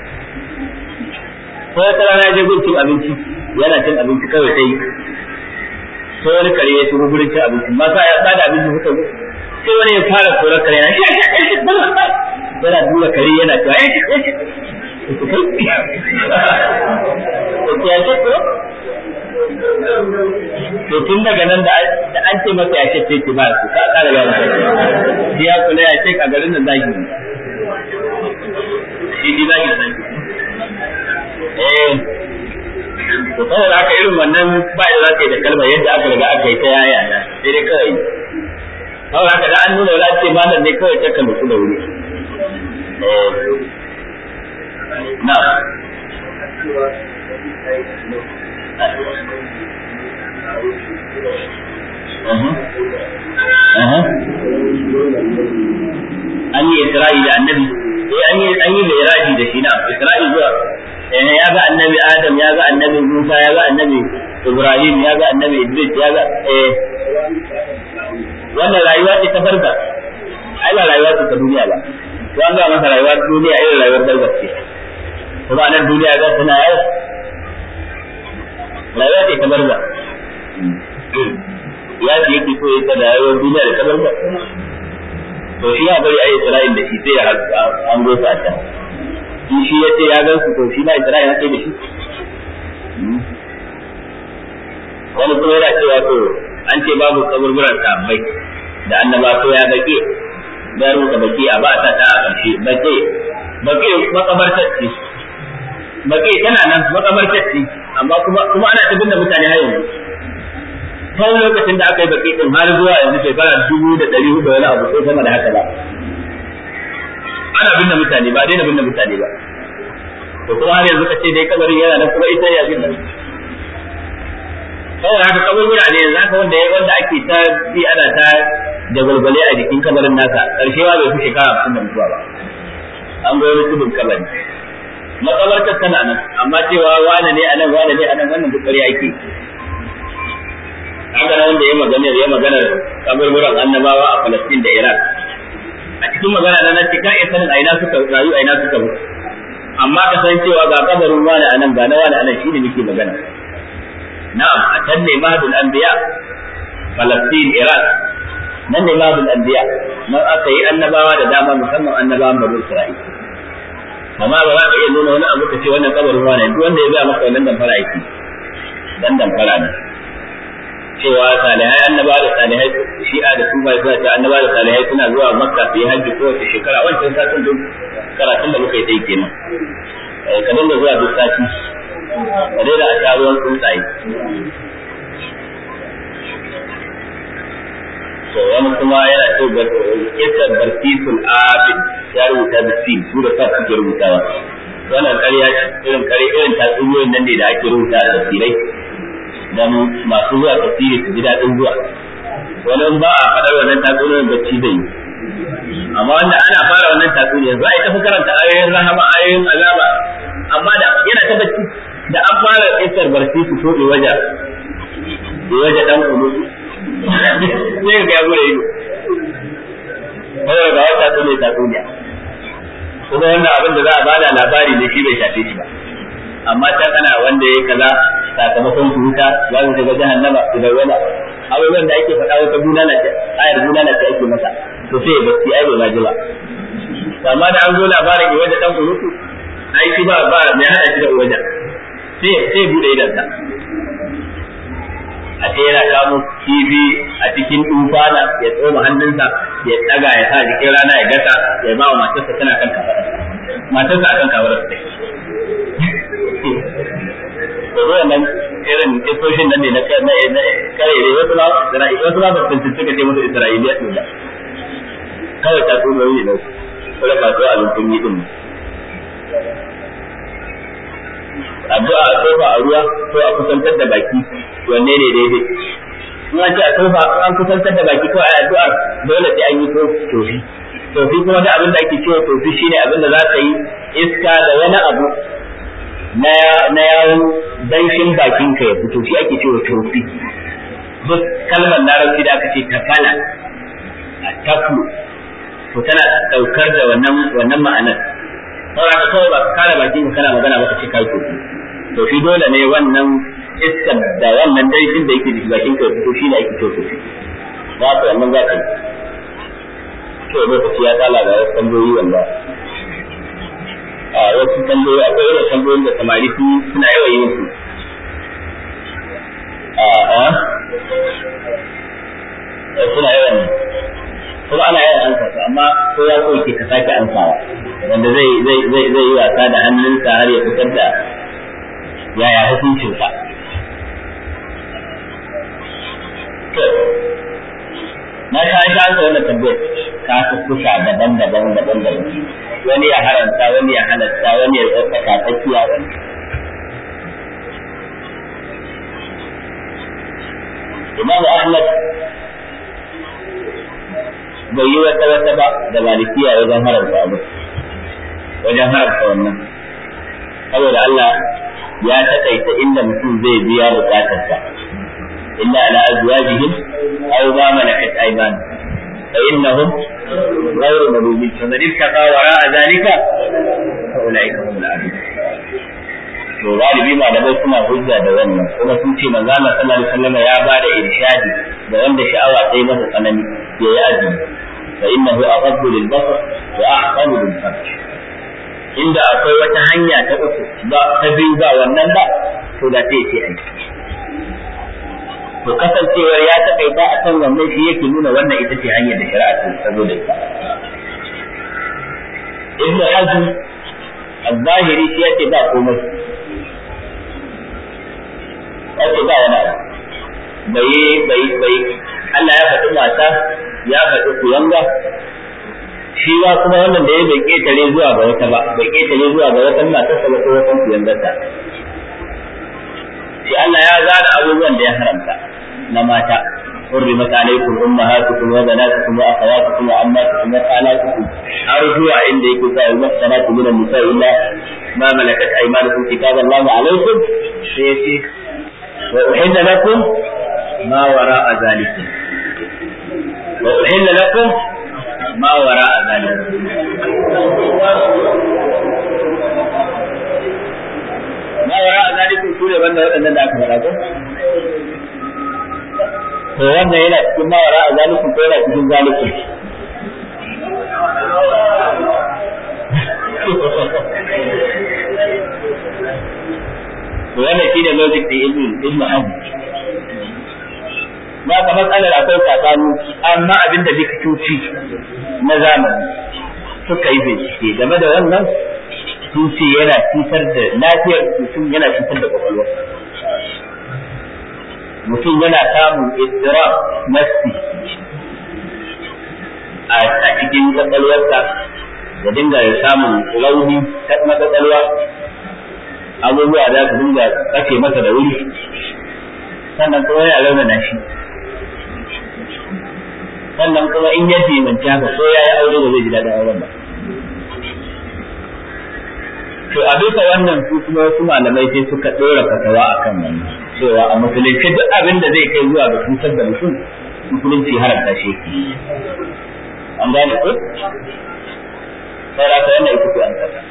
ko wata rana je gun cin abinci yana cin abinci kawai sai sai wani kare ya shigo gurin cin abinci ma sa ya bada abinci suka zo sai wani ya fara korar kare yana shi yana dura kare yana cewa ya shi ya shi ko to tun daga nan da an ce masa ya ce ce ba su ka kara gane shi ya kula ya ce a garin nan zagi shi ji zagi zagi eh to saboda haka irin wannan ba da za ka yi da kalmar yadda aka riga aka yi ta yaya na sai dai kawai saboda haka da an nuna wani ce malam ne kawai ta kan da wuri na an yi isra'i da annabi eh an yi an yi mi'raji da shi na isra'i zuwa eh ya ga annabi adam ya ga annabi musa ya ga annabi ibrahim ya ga annabi idris ya ga eh wannan rayuwa ce ta barza ai ba rayuwa ce ta duniya ba to an ga masa rayuwa ta duniya irin rayuwar barza ce kuma nan duniya ga tana yau rayuwa ce ta barza ya ce yake so ya ta da rayuwar duniya da ta barza to shi ya bari a Isra'il da shi sai ya an go su a can in shi ya ce ya gan su to shi na Isra'il sai da shi wani kuma yana cewa to an ce babu kaburburan sahabbai da annaba to ya bake da rubuta baki a ba ta ta a ƙarshe bake bake makabartar ce bake tana nan makabartar ce amma kuma kuma ana ta binne mutane har yanzu tun lokacin da aka yi baki din har zuwa yanzu shekara dubu da ɗari hudu wani abu ko sama da haka ba ana binne mutane ba daina binne mutane ba to kuma har yanzu ka ce dai kabarin yana nan kuma ita ya binne saboda haka kaburbura ne yanzu haka wanda wanda ake ta bi ana ta jagwalgwale a jikin kabarin nasa karshe ma bai fi shekara hamsin da mutuwa ba an ga wani tudun kabari makabartar tana nan amma cewa wane ne anan wane ne anan wannan duk ƙarya yake haka nan wanda ya magana ya magana kaburburan annabawa a Palestine da Iraq a cikin magana na nan ka iya sanin aina suka rayu aina suka mutu amma ka san cewa ga kabarin wani anan ga na wani anan shine muke magana na'am a can ne mahadul anbiya Palestine Iraq nan ne mahadul anbiya nan aka yi annabawa da dama musamman annabawan Bani Isra'il amma ba za ka iya nuna wani abu ka ce wannan kabarin wani duk wanda ya ga maka wannan damfara yake dan damfara ne cewa salihai annaba da salihai shi'a da su bai suna cewa annaba da salihai suna zuwa makka su yi hajji kowace shekara wancan satin duk karatun da muka yi sai kenan ka dinga zuwa duk sati ka daina a sha ruwan tsuntsaye to wani kuma yana ce kisan barkisul abid ya rubuta da sin su da sa suke rubutawa wannan ƙarya irin ƙarya irin tatsuniyoyin nan ne da ake rubuta a tafsirai dan masu zuwa tafsiri su ji daɗin zuwa wani ba a faɗar wannan tatsuniyar bacci zai yi amma wanda ana fara wannan tatsuniyar za a yi tafi karanta ayoyin rahama ayoyin azaba amma da yana ta bacci da an fara isar barci su tobe waje waje dan kulu sai ga gure ido kawai ga wata tatsuniya tatsuniya kuma wannan abin da za a bada labari ne shi bai shafe shi ba amma ta kana wanda ya kaza sakamakon su wuta za su shiga jahannama su da wala abubuwan da ake faɗa wata bulala ce ayar bulala ce ake masa to sai bacci ai bai maji ba amma da an zo labarin ki wajen dan kurutu ai shi ba ba mai hada shi da wajen sai sai bude idan sa a ce yana kamo kifi a cikin tufana ya tsoma hannunsa ya daga ya sa jikin rana ya gasa ya ba wa matarsa tana kan kafararsa matarsa akan kafararsa take da nan irin kisoshin nan ne na kare ne wasu ba wasu ba sun suka ce musu isra'iliya din ba kawai ta tsoro ne na su kuma ba su abin kun yi din addu'a a tofa a ruwa ko a kusantar da baki wanne ne daidai in an ce a tofa an kusantar da baki ko a addu'a dole sai an yi tofi tofi kuma da abin da ake cewa tofi shine abin da za ka yi iska da wani abu na yawon danshin bakin ka ya fito shi ake cewa tofi duk kalmar larabci da aka ce tafala a tafu to tana daukar da wannan wannan ma'anar saboda ka kawai ba ka kare bakin ka kana magana ba ka ce kai tofi to shi dole ne wannan iskar da wannan danshin da yake jiki bakin ka ya fito shi ne ake cewa tofi za ka wannan za ka yi to lokaci ya tsala ga wasu tambayoyi wanda a wasu tambayoyi akwai irin tambayoyin da samari su suna yawan yin su a a suna yawan kuma ana yawan ansa su amma ko ya so ke ka sake ansawa wanda zai zai zai zai yi wasa da hannunsa har ya fitar da yaya hukuncinsa na ka shi an wannan tambayar ka kusa daban-daban daban-daban wani ya haranta wani ya halatta wani ya tsaka tsakiya wani Imam Ahmad bai yi wata wata ba da malikiya wajen haramta abu wajen haramta wannan saboda Allah ya taƙaita inda mutum zai biya bukatarsa illa ala azwajihim aw ma malakat aymanuhum fa innahum ghayru malumin faman ittaqa wara'a zalika fa ulaika humul adun to galibi malamai suna hujja da wannan kuma sun ce manzo Allah sallallahu alaihi wasallam ya ba da irshadi da wanda sha'awa sai masa tsanani ya yi azumi fa innahu aghaddu lil basar wa ahsanu lil farj inda akwai wata hanya ta uku ba ta biyu ba wannan ba to da sai ce aiki to kasancewar ya takaita a kan wannan shi yake nuna wannan ita ce hanyar da shari'a ta saboda ita ibn hazm al-zahiri shi yake ba komai yake ba wani abu bai bai bai Allah ya faɗi mata ya faɗi kuyanga shi ba kuma wannan da ya bai ketare zuwa ga wata ba bai ketare zuwa ga wata matarsa ba ko wata kuyangarsa shi Allah ya zana abubuwan da ya haramta na mata حرمت عليكم امهاتكم وبناتكم واخواتكم وعماتكم وخالاتكم ارجو عند كتاب المحصنات من النساء الا ما ملكت ايمانكم كتاب الله عليكم سيتي واحل لكم ما وراء ذلك واحل لكم ما وراء ذلك ما وراء ذلك سورة بند waɗannan da aka faɗa ko to wannan yana cikin mawara a zalikun ko yana cikin zalikun to wannan shine logic da ibn ibn hazm ba ka matsalar akwai tsakani amma abinda likitoci na zamani suka yi bincike game da wannan sun ce yana cutar da lafiyar mutum yana cutar da kwakwalwa mutum yana samun istira nafsi a cikin kwakwalwarsa da dinga samun rauni ta kwakwalwa abubuwa za su dinga kace masa da wuri sannan kuma yana raunana shi sannan kuma in ya dimanci haka ko ya yi aure ba zai ji daɗin auren ba to a bisa wannan su kuma wasu malamai sai suka ɗora fatawa a kan wannan cewa a musulunci duk abin da zai kai zuwa ga cutar da mutum musulunci haramta shi an gane ko sai ra ta wannan ita ce an kasa